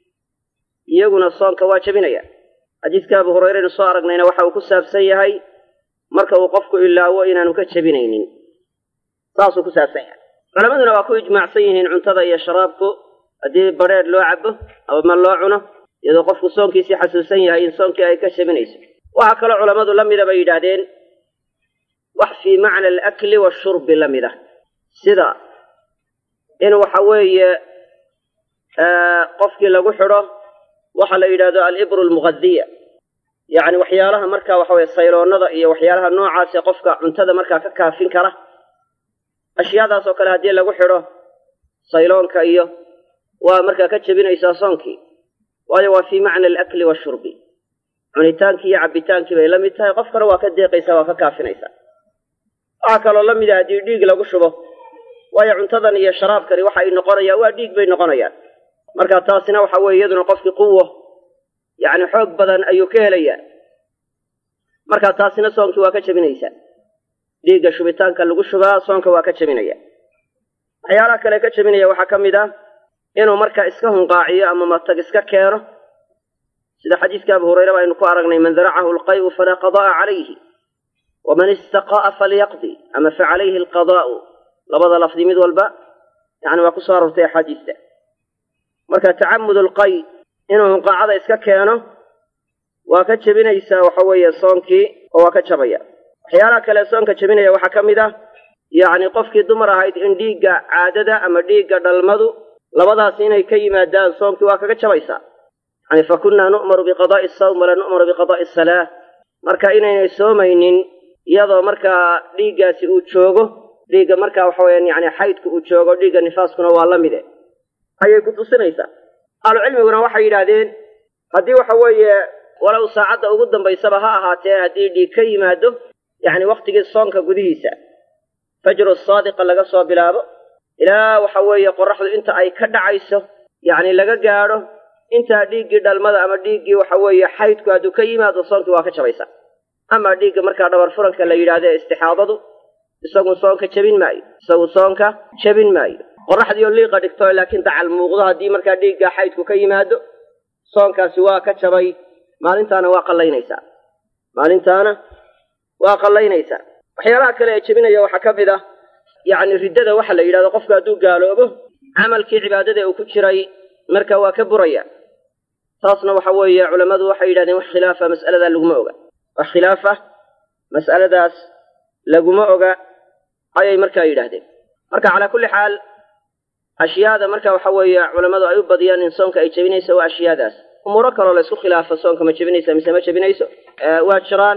iyaguna soonka waa jebinaya xadiiska abu hurayraynu soo aragnayna waxa uu ku saabsan yahay marka uu qofku ilaawo inaanu ka jebinaynin saasuu ku saabsan yahay culammaduna waa ku ijmaacsan yihiin cuntada iyo sharaabku haddii badrheedh loo cabo ama loo cuno iyadoo qofku soonkiisii xasuusan yahay in soonkii ay ka jebinayso waxaa kaloo culammadu la mida bay yidhaahdeen wax fii macna alakli washurbi la mid ah sida in waxa weeye qofkii lagu xidho waxa la yidhahdo alibru almughadiya yacni waxyaalaha marka waxa weye sayloonada iyo waxyaalaha noocaasee qofka cuntada markaa ka kaafin kara ashyaadaas oo kale haddii lagu xidho sayloonka iyo waa markaa ka jebinaysaa soonkii waayo waa fii macna alakli washurbi cunitaankii iyo cabbitaankii bay la mid tahay qofkana waa ka deeqaysaa waa ka kaafinaysaa waxaa kaloo la mid ah haddii dhiig lagu shubo waayo cuntadan iyo sharaabkani waxa ay noqonayaan waa dhiig bay noqonayaan marka taasina waxa weeye iyaduna qofkii quwo yacni xoog badan ayuu ka helayaa marka taasina soonkii waa ka jebinaysaa dhiigga shubitaanka lagu shubaa soonka waa ka jebinaya waxyaalaha kale ka jebinaya waxaa ka mid ah inuu marka iska hunqaaciyo ama matag iska keeno sida xadiiska abu hurayra ba aynu ku aragnay man daracahu alqay'u falaa qada'a calayhi waman istaqa'a falyaqdi ama fa calayhi alqadaa'u labada lafdi mid walba yani waa ku soo aroortay axaadiista marka tacamud alqay inuu hunqaacada iska keeno waa ka jebinaysaa waxa weeye soonkii oo waa ka jabaya waxyaalaha kale soonka jebinaya waxaa ka mid ah yacni qofkii dumar ahayd in dhiigga caadada ama dhiigga dhalmadu labadaas inay ka yimaadaan soonkii waa kaga jabaysaa yani fa kunnaa nu'maru biqadaa'i asawm walaa nu'maru biqadaa'i asalaa marka inaynay soomaynin iyadoo markaa dhiiggaasi uu joogo dhiigga markaa waxa weyaan yani xaydku uu joogo dhiigga nifaaskuna waa la mide ayay ku tusinaysaa ahlucilmiguna waxay yidhaahdeen haddii waxa weeye walow saacadda ugu dambaysaba ha ahaatee haddii dhiig ka yimaado yacni wakhtigii soonka gudihiisa fajru saadiqa laga soo bilaabo ilaa waxa weeye qoraxdu inta ay ka dhacayso yacni laga gaadho intaa dhiiggii dhalmada ama dhiiggii waxa weeye xaydku hadduu ka yimaado soonkii waa ka jabaysa ama dhiigga markaa dhabar furanka la yidhaahdo ee istixaadadu isagu soonka jebin maayo isagu soonka jebin maayo qoraxdiioo liiqa dhigto laakiin dacal muuqdo haddii markaa dhiigga xaydku ka yimaado soonkaasi waa ka jabay maalintaana waa qallaynaysaa maalintaana waa qallaynaysaa waxyaalaha kale ee jebinaya waxaa ka mid ah yacni riddada waxa la yidhahdo qofku hadduu gaaloobo camalkii cibaadada uu ku jiray marka waa ka buraya taasna waxa weeye culammadu waxay yidhahdeen wax khilaafa mas'aladaa laguma oga wax khilaafa mas'aladaas laguma oga ayay markaa yidhaahdeen marka calaa kulli xaal ashyaada marka waxa weeye culammadu ay u badiyaan in soonka ay jebinayso waa ashyaadaas umuuro kaloo la isku khilaafo soonka ma jebinaysa mise ma jebinayso waa jiraan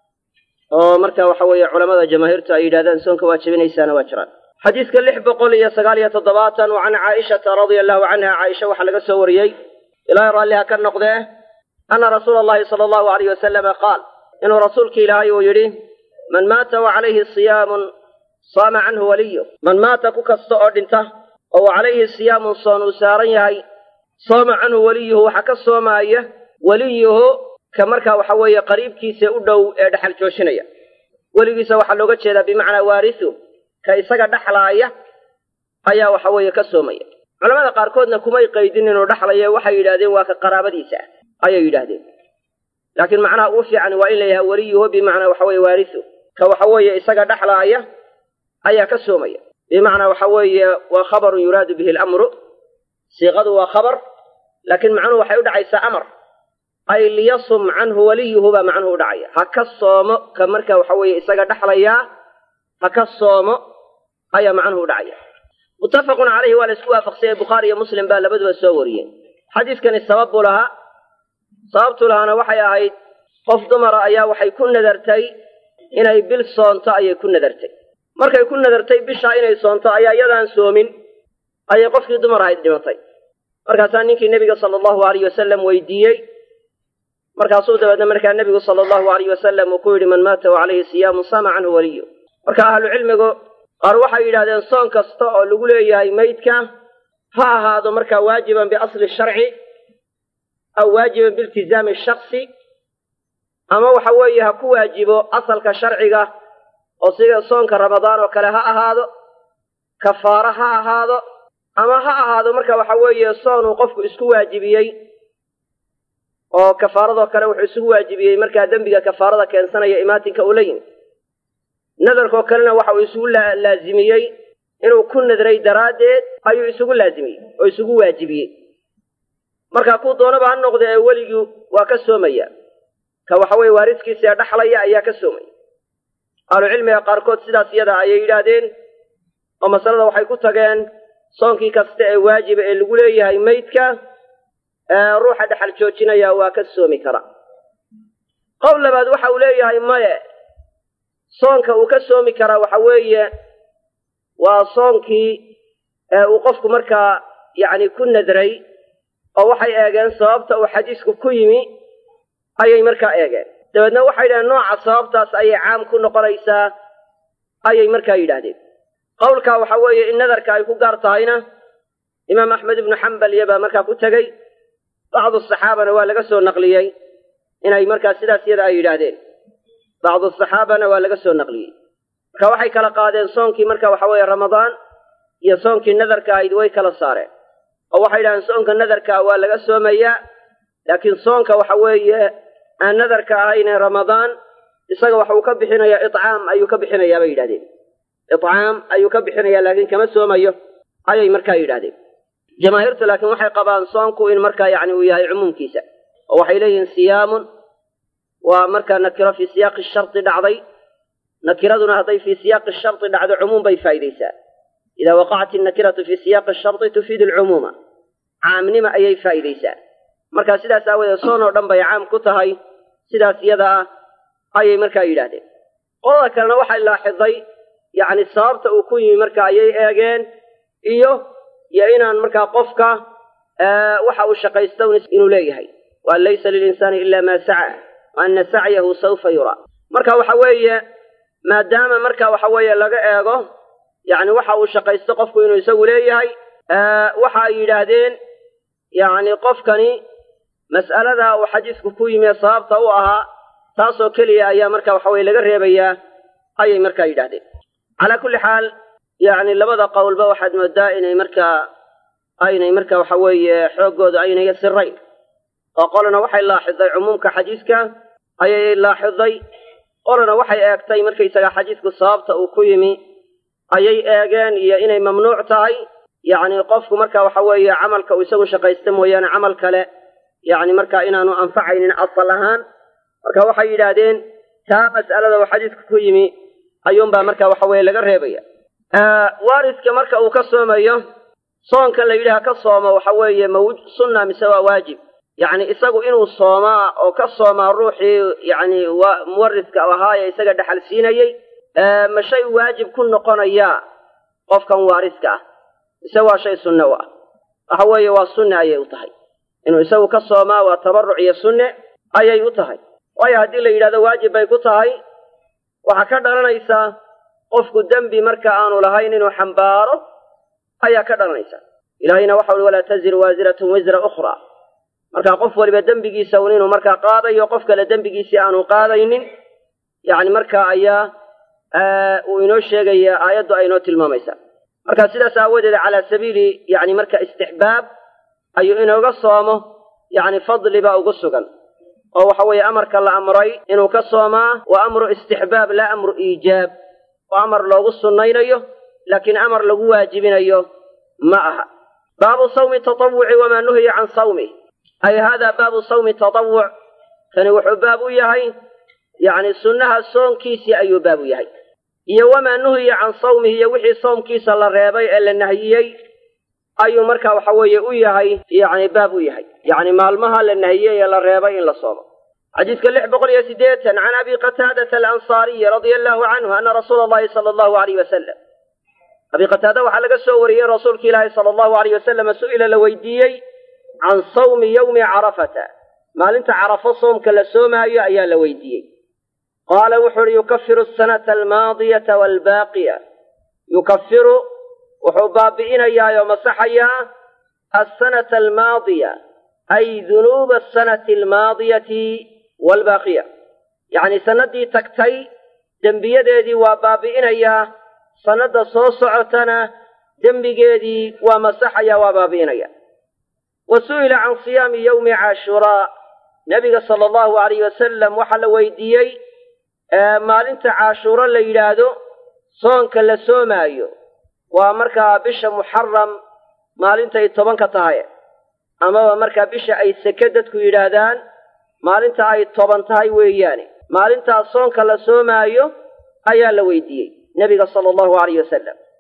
oo marka waxa weeye culamada jamaahiirtu ay yidhahdaan soonka waa jebinaysaana waa jiraan xadiiska lix boqol iyo sagaal iyo toddobaatan wa can caaishata radia allahu canha caaisha waxaa laga soo wariyey ilaahay raalliha ka noqdee ana rasuula allahi sala allahu alayh wasalama qaal inuu rasuulka ilaahay uu yidhi man maata wa calayhi siyaamun saama canhu waliyu man maata ku kasta oo dhinta oo wa calayhi siyaamun soon uu saaran yahay sooma canhu weliyuhu waxaa ka soomaaya weliyuhu ka markaa waxa weeye qariibkiisa u dhow ee dhexal jooshinaya weligiisa waxaa looga jeedaa bimacnaa waarisu ka isaga dhexlaaya ayaa waxa weeye ka soomaya culamada qaarkoodna kumay qaydin inuu dhexlayo waxay yidhahdeen waa ka qaraabadiisa ah ayay yidhaahdeen laakiin macnaha ugu fiican waa in la yahay weliyuhu bimacnaa waxa weye waarisu ka waxa weeye isaga dhexlaaya ayaa ka soomaya bimacnaa waxa weeye waa khabarun yuraadu bihi alamru siiqadu waa khabar laakiin macnuhu waxay u dhacaysaa amar ay liyasum canhu waliyuhu baa macnuhu u dhacaya ha ka soomo ka marka waxa weeye isaga dhexlayaa ha ka soomo ayaa macnuhu u dhacaya muttafaqun calayhi waa la isku waafaqsanyay bukhaari iyo muslim baa labaduba soo wariyeen xadiiskani sabab buu lahaa sababtu lahaana waxay ahayd qof dumara ayaa waxay ku nadartay inay bil soonto ayay ku nadartay markay ku nadartay bishaa inay soonto ayaa iyadaan soomin ayay qofkii dumar ahayd dhimatay markaasaa ninkii nebiga sala allahu alayh wasalam weydiiyey markaasuu dabeedna markaa nebigu sala allahu alayh wasalam uu ku yidhi man maata wa calayhi siyaamu sama canhu waliyu marka ahlucilmigu qaar waxay yidhahdeen soon kasta oo lagu leeyahay maydka ha ahaado markaa waajiban biasli sharci aw waajiban biiltizaami shaksi ama waxa weeye ha ku waajibo asalka sharciga oo sida soonka ramadaan oo kale ha ahaado kafaaro ha ahaado ama ha ahaado marka waxa weeye soon uu qofku isku waajibiyey oo kafaaradoo kale wuxuu isugu waajibiyey markaa dembiga kafaarada keensanaya imaatinka uu la yimi nadarkoo kalena waxa uu isugu laazimiyey inuu ku nadray daraaddeed ayuu isugu laazimiyey oo isugu waajibiyey marka kuu doonaba ha noqda ee weligii waa ka soomaya ka waxa weeye waaridkiisa ee dhaxlaya ayaa ka soomaya ahlucilmiga qaarkood sidaas iyada ayay yidhaahdeen oo masalada waxay ku tageen soonkii kasta ee waajiba ee lagu leeyahay maydka ruuxa dhexal joojinaya waa ka soomi kara qowl labaad waxa uu leeyahay maye soonka uu ka soomi karaa waxa weeye waa soonkii uu qofku markaa yacni ku nadray oo waxay eegeen sababta uu xadiisku ku yimi ayay markaa eegeen dabeedna waxay yidhahdeen nooca sababtaas ayay caam ku noqonaysaa ayay markaa yidhaahdeen qowlkaa waxa weeye in nadarka ay ku gaar tahayna imaam axmed ibnu xambal iyo baa markaa ku tegey bacdu saxaabana waa laga soo naqliyey inay markaa sidaas yada ay yidhaahdeen bacdu saxaabana waa laga soo naqliyey marka waxay kala qaadeen soonkii marka waxa weeye ramadaan iyo soonkii nadarka ahayd way kala saareen oo waxay yidhahdeen soonka nadarkaa waa laga soomayaa laakiin soonka waxa weeye aan nadarka ahayne ramadaan isaga waxa uu ka bixinayaa icaam ayuu ka bixinayaa bay yidhahdeen icaam ayuu ka bixinayaa laakiin kama soomayo ayay markaa yidhahdeen jamaahiirtu laakiin waxay qabaan soonku in markaa yacni uu yahay cumuumkiisa oo waxay leeyihiin siyaamun waa markaa nakiro fii siyaaqi shardi dhacday nakiraduna hadday fii siyaaqi shardi dhacdo cumuum bay faa'idaysaa idaa waqacat innakiratu fii siyaaqi shardi tufiidu alcumuuma caamnima ayay faa'idaysaa marka sidaas aawadeed soon oo dhan bay caam ku tahay sidaas iyada ah ayay markaa yidhaahdeen qolada kalena waxay laaxiday yacni sababta uu ku yimi marka ayay eegeen iyo iyo inaan markaa qofka waxa uu shaqaysto inuu leeyahay waan laysa lilinsaani ila maa saca wa ana sacyahu sawfa yuraa marka waxa weeye maadaama marka waxa weeye laga eego yacni waxa uu shaqaysto qofku inuu isagu leeyahay waxa ay yidhaahdeen yacni qofkani mas'alada uu xadiisku ku yimi ee sababta u ahaa taasoo keliya ayaa marka waxa weye laga reebayaa ayay markaa yidhahdeen calaa kulli xaal yacni labada qowlba waxaad moodaa inay markaa aynay marka waxa weeye xooggooda aynay sirayn oo qolana waxay laaxiday cumuumka xadiiska ayay laaxiday qolana waxay eegtay markaysaga xadiisku sababta uu ku yimi ayay eegeen iyo inay mamnuuc tahay yacni qofku marka waxa weeye camalka uu isagu shaqaysta mooyaane camal kale yacni marka inaanu anfacaynin asal ahaan marka waxay yidhaahdeen taa mas'alada uu xadiisku ku yimi ayuunbaa marka waxa weeye laga reebaya waariska marka uu ka soomayo soonkan la yidhaha ka soomo waxa weeye ma sunna mise waa waajib yacni isagu inuu soomaa oo ka soomaa ruuxii yacni muwariska ahaaye isaga dhexal siinayey ma shay waajib ku noqonaya qofkan waariska ah mise waa shay sunne u ah waxa weeye waa sunne ayay u tahay inuu isagu ka soomaa waa tabaruc iyo sunne ayay u tahay waayo haddii la yidhahdo waajib bay ku tahay waxaa ka dhalanaysaa qofku dembi marka aanu lahayn inuu xambaaro ayaa ka dhalanaysa ilaahayna waxa ui walaa taziru waasiratun wisra ukhraa marka qof waliba dembigiisa un inuu markaa qaadayo qof kale dembigiisii aanu qaadaynin yacni markaa ayaa uu inoo sheegaya aayaddu ay inoo tilmaamaysaa marka sidaas aawadeed calaa sabiili yacni marka istixbaab ayuu inooga soomo yacni fadli baa ugu sugan oo waxa weeye amarka la amray inuu ka soomaa waa amru istixbaab laa amru iijaab oo amar loogu sunnaynayo laakiin amar lagu waajibinayo ma aha baabu sawmi tatawuci wamaa nuhiya can sawmih ay haadaa baabu sawmi tatawuc kani wuxuu baab u yahay yacni sunnaha soonkiisii ayuu baab u yahay iyo wamaa nuhiya can sawmihi iyo wixii soomkiisa la reebay ee la nahiyey ayuu marka waxa weeye u yahay yacni baab u yahay yacni maalmaha la nahiyey ee la reebay in la soomo xadiiska lix boqol iyo siddeetan can abi qataadata alansaariyi radia allahu canhu ana rasuula allahi sala allahu alayh wasalam abi qataada waxaa laga soo wariyey rasuulka ilaahi sala allahu alayh wasalama su'ila la weydiiyey can sawmi yowmi carafata maalinta carafo soomka la soomaayo ayaa la weydiiyey qaala wuxuu uhi yukafiru asanata almaadiyata waalbaaqiya yukafiru wuxuu baabi'inayaa oo masaxayaa alsanata almaadiya ay dunuuba asanati almaadiyati waalbaaqiya yacni sannaddii tagtay dembiyadeedii waa baabi'inayaa sannadda soo socotana dembigeedii waa masaxaya waa baabi'inaya wa su'ila can siyaami yowmi caashuraa nebiga sala allahu alayh wasalam waxaa la weydiiyey maalinta caashuuro la yidhaahdo soonka la soomaayo waa markaa bisha muxaram maalintay tobanka tahay amaba markaa bisha ay seke dadku yidhaahdaan maalinta ay toban tahay weeyaane maalintaas soonka la soomaayo ayaa la weydiiyey nebiga sala allahu alayh wasalam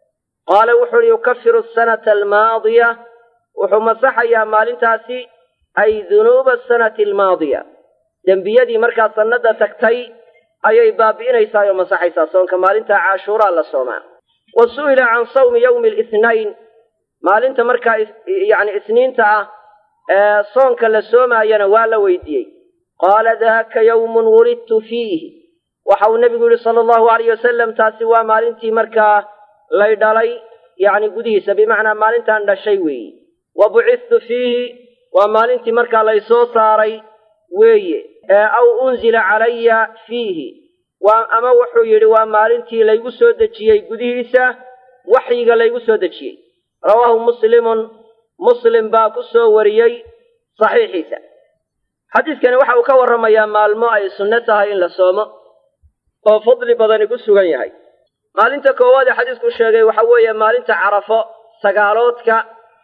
qaala wuxu uhi yukafiru asanata almaadiya wuxuu masaxayaa maalintaasi ay dunuuba asanati almaadiya dembiyadii markaa sannada tagtay ayay baabi'inaysaa oo masaxaysaa soonka maalinta caashuuraa la soomaa wa su'ila can sawmi yowmi alithnayn maalinta markaa yacni isniinta ah ee soonka la soomaayana waa la weydiiyey qaala daaka yawmun wulidtu fiihi waxa uu nebigu yihi sala allahu alayh wasalam taasi waa maalintii markaa lay dhalay yacni gudihiisa bimacnaa maalintaan dhashay weeye wa bucittu fiihi waa maalintii markaa lay soo saaray weeye aw unzila calaya fiihi waa ama wuxuu yidhi waa maalintii laygu soo dejiyey gudihiisa waxyiga laygu soo dejiyey rawaahu muslimun muslim baa ku soo wariyey saxiixiisa xadiiskani waxa uu ka warramayaa maalmo ay sunno tahay in la soomo oo fadli badani ku sugan yahay maalinta koowaad ee xadiisku sheegay waxa weeye maalinta carafo sagaaloodka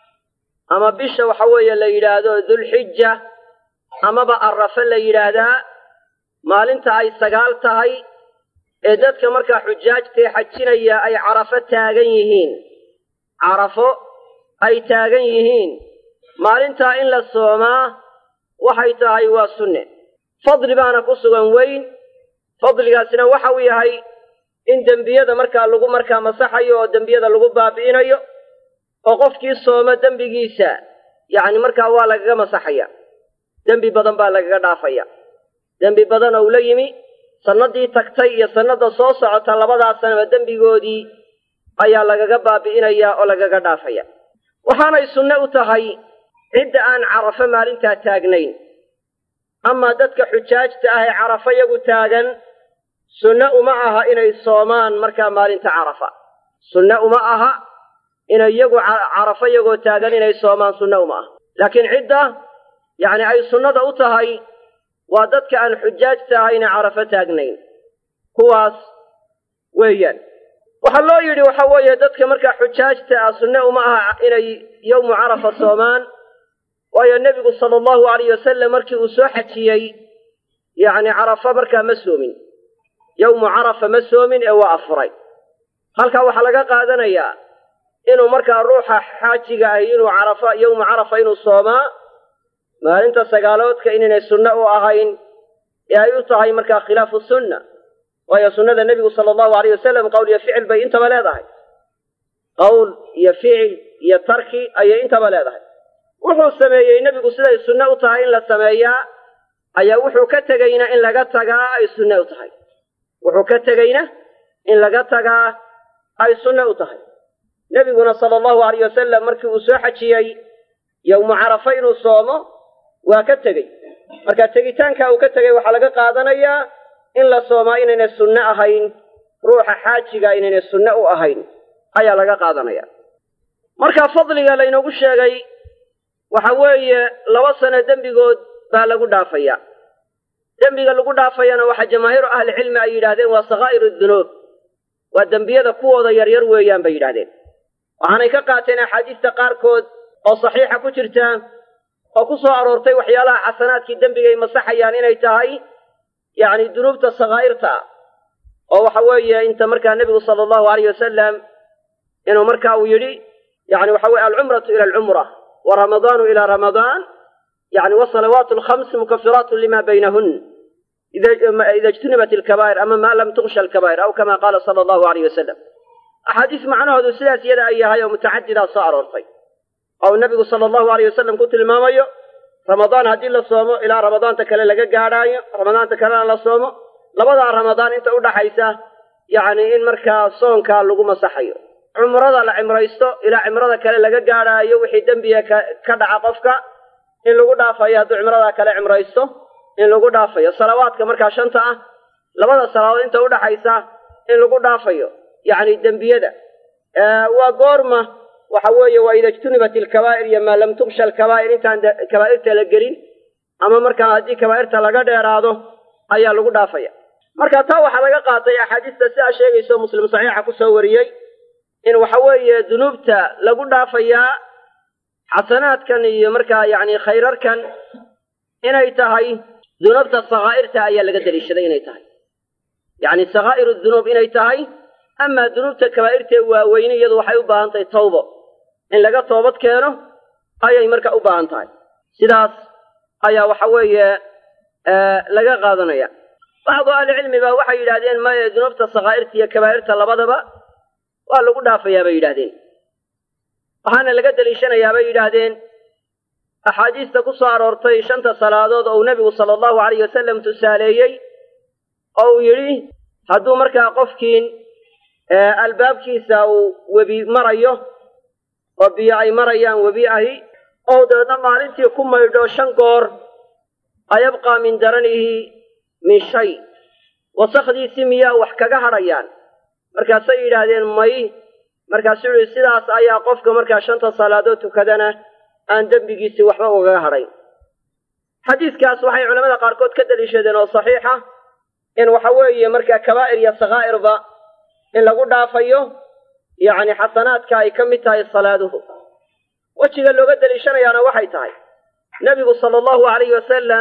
ama bisha waxa weeye la yidhaahdo dulxija amaba arrafe la yidhaahdaa maalinta ay sagaal tahay ee dadka markaa xujaajtae xajinaya ay carafo taagan yihiin carafo ay taagan yihiin maalintaa in la soomaa waxay tahay waa sunne fadli baana ku sugan weyn fadligaasina waxa uu yahay in dembiyada markaa lagu markaa masaxayo oo dembiyada lagu baabi'inayo oo qofkii sooma dembigiisa yacni markaa waa lagaga masaxaya dembi badan baa lagaga dhaafaya dembi badan oo ula yimi sannadii tagtay iyo sannada soo socota labadaas sanaba dembigoodii ayaa lagaga baabi'inaya oo lagaga dhaafaya waxaanay sunne u tahay cidda aan carafo maalintaa taagnayn amaa dadka xujaajta ah ee carafo yagu taagan sunne uma aha inay soomaan markaa maalinta carafa sunne uma aha inay yagu carafo yagoo taagan inay soomaan sunne uma aha laakiin cidda yacni ay sunnada u tahay waa dadka aan xujaajta ahayne carafo taagnayn kuwaas weeyaan waxaa loo yidhi waxa weeye dadka markaa xujaajta ah sunne uma aha inay yowmu carafa soomaan waayo nebigu sala allahu alayh wasalam markii uu soo xajiyey yacni carafa markaa ma soomin yowmu carafa ma soomin ee waa afuray halkaa waxaa laga qaadanayaa inuu markaa ruuxa xaajiga ahi inuu carafa yowmu carafa inuu soomaa maalinta sagaaloodka inaynay sunne u ahayn ee ay u tahay markaa khilaafu sunna waayo sunnada nebigu sala allahu alayh wasalam qowl iyo ficil bay intaba leedahay qowl iyo ficil iyo tarki ayay intaba leedahay wuxuu sameeyey nebigu siday sunne u tahay in la sameeyaa ayaa wuxuu ka tegayna in laga tagaa ay sunne u tahay wuxuu ka tegayna in laga tagaa ay sunne u tahay nebiguna sala allahu alayh wasalam markii uu soo xajiyey yowmu carafa inuu soomo waa ka tegey marka tegitaanka uu ka tegey waxaa laga qaadanayaa in la soomaa inaynay sunne ahayn ruuxa xaajiga inaynay sunne u ahayn ayaa laga qaadanaya marka fadliga laynoogu sheegay waxa weeye laba sano dembigood baa lagu dhaafaya dembiga lagu dhaafayana waxaa jamaahiiru ahlicilmi ay yidhahdeen waa sakaa'iru dunuub waa dembiyada kuwooda yaryar weeyaan bay yidhahdeen waxaanay ka qaateen axaadiista qaarkood oo saxiixa ku jirta oo ku soo aroortay waxyaalaha xasanaadkii dembigay masaxayaan inay tahay yacni dunuubta sakaa'irta ah oo waxa weeye inta markaa nebigu sala allahu alayh wasalam inuu marka uu yidhi yani waxa weye alcumratu ila alcumra wa ramadaanu ila ramadaan yani wasalawaatu alkhams mukafiraatu lima baynahun ida ijtunibat alkabaa'ir ama maa lam tuksha alkabaa'ir aw kama qaala sala allahu alayh wasalam axaadiis macnahoodu sidaas iyada ay yahay oo mutacadidaa soo aroortay oo nebigu sala allahu alayh wasalam ku tilmaamayo ramadaan haddii la soomo ilaa ramadaanta kale laga gaadhaayo ramadaanta kalena la soomo labadaa ramadaan inta udhaxaysa yacni in markaa soonkaa lagu masaxayo cumrada la cimraysto ilaa cimrada kale laga gaadhaayo wixii dembiga ka dhaca qofka in lagu dhaafayo hadduu cimradaa kale cimraysto in lagu dhaafayo salawaadka markaa shanta ah labada salaadood inta udhaxaysa in lagu dhaafayo yacni dembiyada waa goorma waxa weeye waa ida ijtunibat alkabaa'ir iyo maa lam tuksha alkabaa'ir intaan kabaa'irta la gelin ama markaa haddii kabaa'irta laga dheeraado ayaa lagu dhaafaya marka taa waxaa laga qaatay axaadiista sidaa sheegayso muslim saxiixa kusoo wariyey in waxa weeye dunuubta lagu dhaafayaa xasanaadkan iyo markaa yacni khayrarkan inay tahay dunuubta sakaa'irta ayaa laga daliishaday inay tahay yacni sakaa'iru dunuub inay tahay amaa dunuubta kabaa'irtee waaweyne iyadu waxay u baahan tahay tawbo in laga toobad keeno ayay marka u baahan tahay sidaas ayaa waxa weeye laga qaadanaya bacdu ahlicilmi ba waxay yidhahdeen maya dunuubta sakaa'irta iyo kabaa'irta labadaba waa lagu dhaafayaa bay yidhahdeen waxaana laga deliishanayaa bay yidhaahdeen axaadiista ku soo aroortay shanta salaadood oo uu nebigu sala allahu alayh wasalam tusaaleeyey oo uu yidhi hadduu markaa qofkiin albaabkiisa uu webi marayo oo biyo ay marayaan webi ahi oo dabeedna maalintii ku maydho shan goor ayabqaa min daranihi min shay wasakdiisii miyaa wax kaga hadhayaan markaasay yidhaahdeen may markaasuu yihi sidaas ayaa qofka markaa shanta salaadood tukadana aan dembigiisii waxba ugaga hadhayn xadiiskaas waxay culamada qaarkood ka daliishadeen oo saxiixa in waxa weeye markaa kabaa'ir iyo sakaa'irba in lagu dhaafayo yacni xasanaadka ay ka mid tahay salaaduhu wejiga looga deliishanayaana waxay tahay nebigu sala allahu alayhi wasalam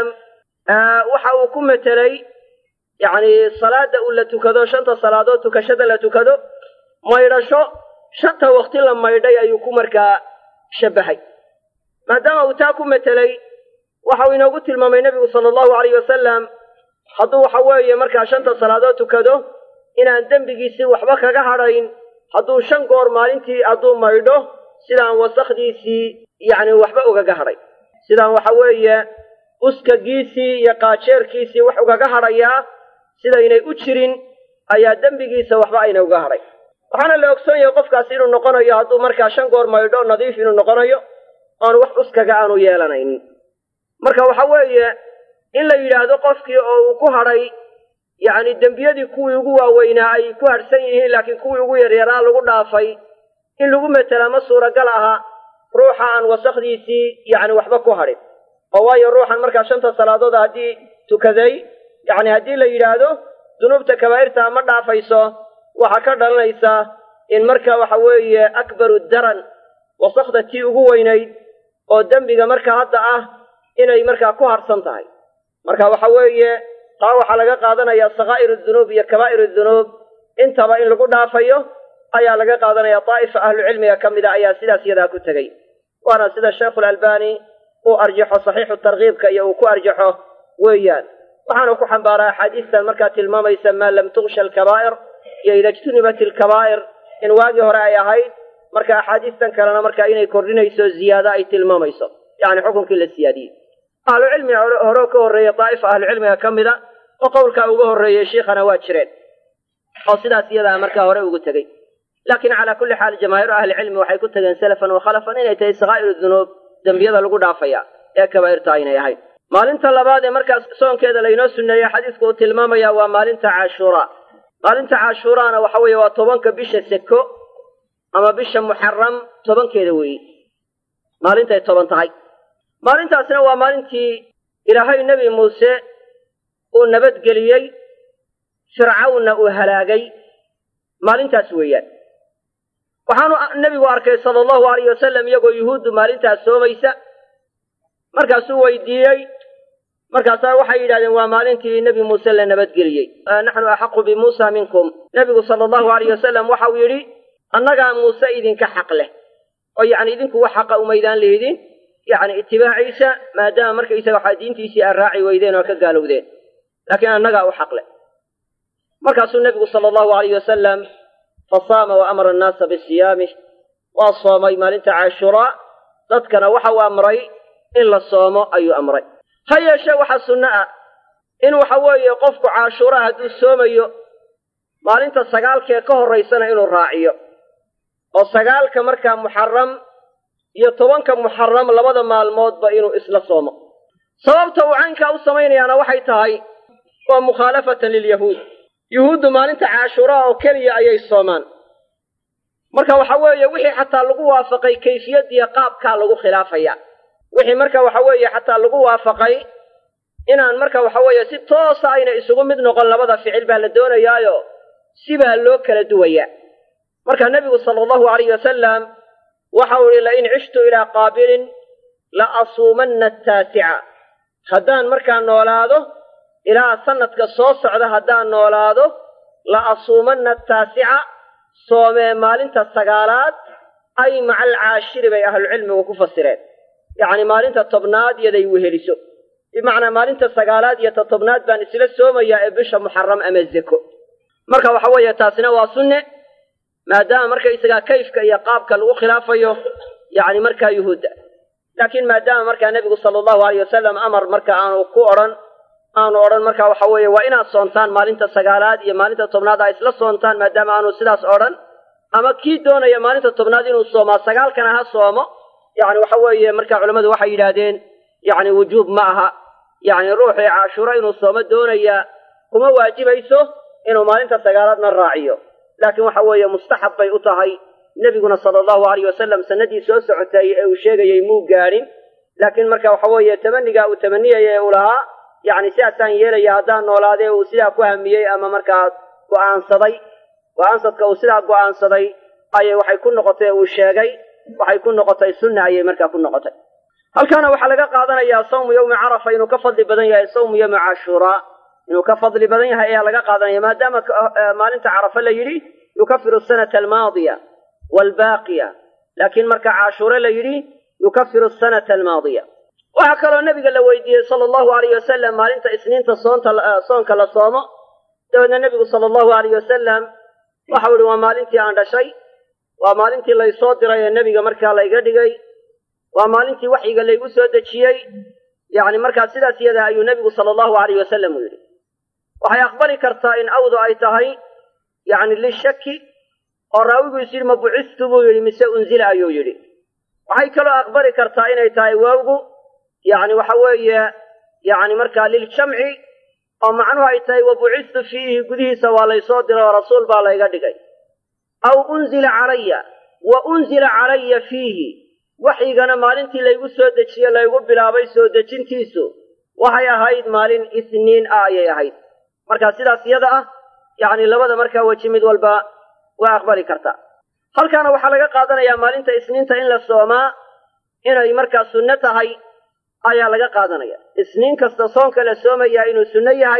waxa uu ku metelay yacni salaada uu la tukado shanta salaadood tukashada la tukado maydhasho shanta wakti la maydhay ayuu ku markaa shabbahay maadaama uu taa ku metelay waxa uu inoogu tilmaamay nebigu sala allahu alayh wasalam hadduu waxa weeye markaa shanta salaadood tukado inaan dembigiisii waxba kaga hadhayn hadduu shan goor maalintii hadduu maydho sidaan wasakdiisii yacni waxba ugaga hadhay sidaan waxa weeye uskagiisii iyo qaajeerkiisii wax ugaga hadhayaa sidaynay u jirin ayaa dembigiisa waxba ayna uga hadhay waxaana la ogsoon yahay qofkaasi inuu noqonayo hadduu markaa shan goor maydho nadiif inuu noqonayo aanu wax uskaga aanu yeelanaynin marka waxa weeye in la yidhaahdo qofkii oo uu ku hadhay yacni dembiyadii kuwii ugu waaweynaa ay ku hadhsan yihiin laakiin kuwii ugu yaryaraa lagu dhaafay in lagu metela ma suuragal aha ruuxa aan wasakdiisii yacni waxba ku hadhin oo waayo ruuxan markaa shanta salaadood haddii tukaday yacni haddii la yidhaahdo dunuubta kabaa'irtaa ma dhaafayso waxaa ka dhalanaysa in marka waxa weeye akbaru daran wasakda tii ugu weynayd oo dembiga marka hadda ah inay markaa ku harsan tahay marka waxa weeye taa waxaa laga qaadanaya sakaa'iru dunuub iyo kabaa'iru dunuub intaba in lagu dhaafayo ayaa laga qaadanaya daa'ifa ahlucilmiga ka mida ayaa sidaas iyadaa ku tegey waana sida sheikhulalbani uu arjaxo saxiixu tarkiibka iyo uu ku arjaxo weeyaan waxaanu ku xambaaraa axaadiistan markaa tilmaamaysa maa lam tuksha alkabaa'ir iyo ida ijtunibat ilkabaa'ir in waagii hore ay ahayd marka axaadiistan kalena markaa inay kordhinayso ziyaado ay tilmaamayso yacni xukunkii la siyaadiyey ahlucilmiga hore ka horreeya daa'ifa ahlucilmiga ka mida oo qowlkaa uga horreeyey shiikhana waa jireen oo sidaas iyadaa markaa hore ugu tegey laakiin calaa kulli xaal jamaahiiru ahlicilmi waxay ku tegeen salafan wa khalafan inay tahay sakaa'iru dunuub dembiyada lagu dhaafaya ee kabaa'irta aynay ahayn maalinta labaad ee markaas soonkeeda laynoo sunneeyey xadiisku uu tilmaamaya waa maalinta caashuuraa maalinta caashuuraana waxa weeye waa tobanka bisha seko ama bisha muxaram tobankeeda weeye maalintay toban tahay maalintaasna waa maalintii ilaahay nebi muuse uu nabadgeliyey fircawnna uu halaagay maalintaas weeyaan waxaanu nebigu arkay sala allahu alayh wasalam iyagoo yuhuuddu maalintaas soomaysa markaasuu weydiiyey markaasaa waxay yidhahdeen waa maalintii nebi muuse la nabadgeliyey naxnu axaqu bimuusa minkum nebigu sala allahu alayh wasalam waxa uu yidhi annagaa muuse idinka xaq leh oo yacni idinku wax xaqa umaydaan leydin yacni itibaaciisa maadaama markaysaga waxaa diintiisii aad raaci weydeen oo ka gaalowdeen laakiin annagaa u xaq leh markaasuu nebigu sala allahu alayh wasalam fasaama wa amara annaasa bisiyaamih waa soomay maalinta caashuraa dadkana waxa uu amray in la soomo ayuu amray ha yeeshee waxaa sunno ah in waxa weeye qofku caashuraa hadduu soomayo maalinta sagaalkee ka horraysana inuu raaciyo oo sagaalka markaa muxaram iyo tobanka muxaram labada maalmoodba inuu isla soomo sababta uu caynkaa u samaynayaana waxay tahay waa mukhaalafatan lilyahuud yuhuuddu maalinta caashuraa oo keliya ayay soomaan marka waxa weeye wixii xataa lagu waafaqay kayfiyadiiyo qaabkaa lagu khilaafaya wixii marka waxa weeye xataa lagu waafaqay inaan marka waxa weeye si toosa ayna isugu mid noqon labada ficil baa la doonayaayo sibaa loo kala duwayaa marka nebigu sala allahu alayh wasalam waxa uu ihi lain cishtu ilaa qaabilin la asuumanna ataasica haddaan markaa noolaado ilaa sanadka soo socda haddaan noolaado la asuumanna ataasica soomee maalinta sagaalaad ay maca alcaashiri bay ahlucilmigu ku fasireen yacni maalinta tobnaad yaday weheliso bimacnaa maalinta sagaalaad iyo ta tobnaad baan isla soomayaa ee bisha muxaram ama zeko marka waxa weeye taasina waa sunne maadaama markaysagaa kayfka iyo qaabka lagu khilaafayo yacni markaa yuhuudda laakiin maadaama markaa nebigu sala allahu alayh wasalam amar marka aanu ku odhan aanu odhan marka waxa weeye waa inaad soontaan maalinta sagaalaad iyo maalinta tobnaad aa isla soontaan maadaama aanu sidaas odhan ama kii doonaya maalinta tobnaad inuu soomaa sagaalkana ha soomo yacni waxa weeye marka culammadu waxay yidhaahdeen yacni wujuub ma aha yacni ruuxii cashuuro inuu soomo doonayaa kuma waajibayso inuu maalinta sagaalaadna raaciyo laakiin waxa weeye mustaxab bay u tahay nebiguna sala allahu alayh wasalam sanadii soo socotay ee uu sheegayey muu gaadhin laakiin marka waxa weeye tamanigaa uu tamaniyaya ee uu lahaa yacni sidaasaan yeelaya haddaan noolaadee uu sidaa ku hamiyey ama markaa go'aansaday go'aansadka uu sidaa go'aansaday ayay waxay ku noqotay uu sheegay waxay ku noqotay sunna ayay markaa ku noqotay halkaana waxaa laga qaadanayaa sawmu yowmi carafa inuu ka fadli badan yahay sawmu yowmi cashuuraa inuu ka fadli badan yahay ayaa laga qaadanaya maadaama maalinta carafa la yidhi yukafiru sanata almaadiya waalbaaqiya laakiin marka cashuure la yidhi yukafiru sanata almaadiya waxaa kaloo nebiga la weydiiyey sala allahu alayh wasalam maalinta isniinta soonta soonka la soomo dabeedna nebigu sala allahu alayh wasalam waxau ihi waa maalintii aan dhashay waa maalintii laysoo diray ee nebiga markaa layga dhigay waa maalintii waxyiga laygu soo dejiyey yacni markaa sidaas iyada ayuu nebigu sala allahu alayh wasalam u yidhi waxay aqbali kartaa in awdu ay tahay yacni lishaki oo raawigu is yidhi ma bucistu buu yidhi mise unzila ayuu yidhi waxay kaloo aqbali kartaa inay tahay waawgu yacni waxa weeye yacni markaa liljamci oo macnuhu ay tahay wa bucistu fiihi gudihiisa waa laysoo diray oo rasuul baa layga dhigay aw unzila calaya wa unzila calaya fiihi waxyigana maalintii laygu soo dejiye laygu bilaabay soo dejintiisu waxay ahayd maalin isniin ah ayay ahayd markaa sidaas iyada ah yacni labada markaa weji mid walba waa aqbali kartaa halkaana waxaa laga qaadanayaa maalinta isniinta in la soomaa inay markaa sunno tahay ayaa laga qaadanaya isniin kasta soonka la soomayaa inuu sunno yahay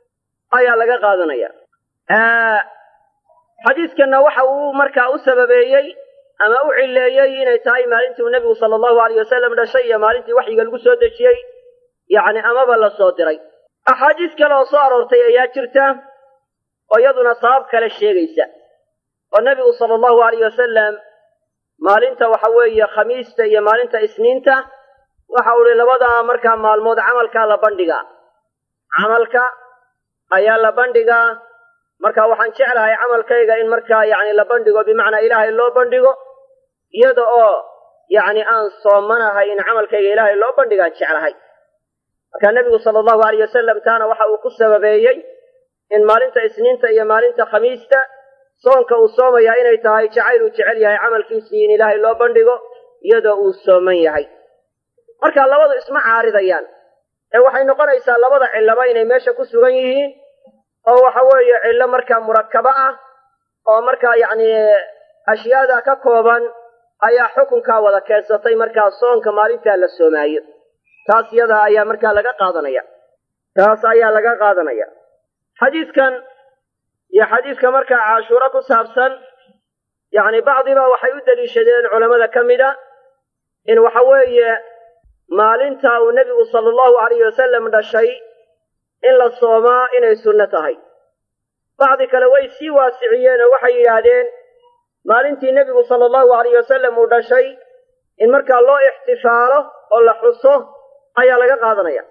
ayaa laga qaadanaya xadiidkanna waxa uu markaa u sababeeyey ama u cileeyey inay tahay maalintii uu nebigu sala allahu alayh wasalam dhashay iyo maalintii waxyiga lagu soo dejiyey yacni amaba la soo diray axaadiis kale oo soo aroortay ayaa jirta oo iyaduna sabab kale sheegaysa oo nebigu sala allahu alayh wasalam maalinta waxa weeye khamiista iyo maalinta isniinta waxa uu ihi labadaa markaa maalmood camalkaa la bandhigaa camalka ayaa la bandhigaa marka waxaan jeclahay camalkayga in markaa yacni la bandhigo bimacnaa ilaahay loo bandhigo iyada oo yacni aan soomanahay in camalkayga ilaahay loo bandhigaan jeclahay marka nebigu sala allahu alayh wasalam taana waxa uu ku sababeeyey in maalinta isniinta iyo maalinta khamiista soonka uu soomayaa inay tahay jacayl uu jecel yahay camalkiisii in ilaahay loo bandhigo iyadoo uu sooman yahay marka labadu isma caaridayaan ee waxay noqonaysaa labada cillaba inay meesha ku sugan yihiin oo waxa weeye cillo markaa murakabo ah oo markaa yacni ashyaada ka kooban ayaa xukunkaa wada keensatay markaa soonka maalintaa la soomaayo taas iyada ayaa markaa laga qaadanaya taas ayaa laga qaadanaya xadiidkan iyo xadiidka markaa cashuuro ku saabsan yacni bacdiba waxay u deliishadeen culammada ka mida in waxa weeye maalinta uu nebigu sala allahu alayh wasalam dhashay in la soomaa inay sunno tahay bacdi kale way sii waasiciyeen oo waxay yidhaahdeen maalintii nebigu sala allahu alayh wasalam uu dhashay in markaa loo ixtifaalo oo la xuso ayaa laga qaadanaya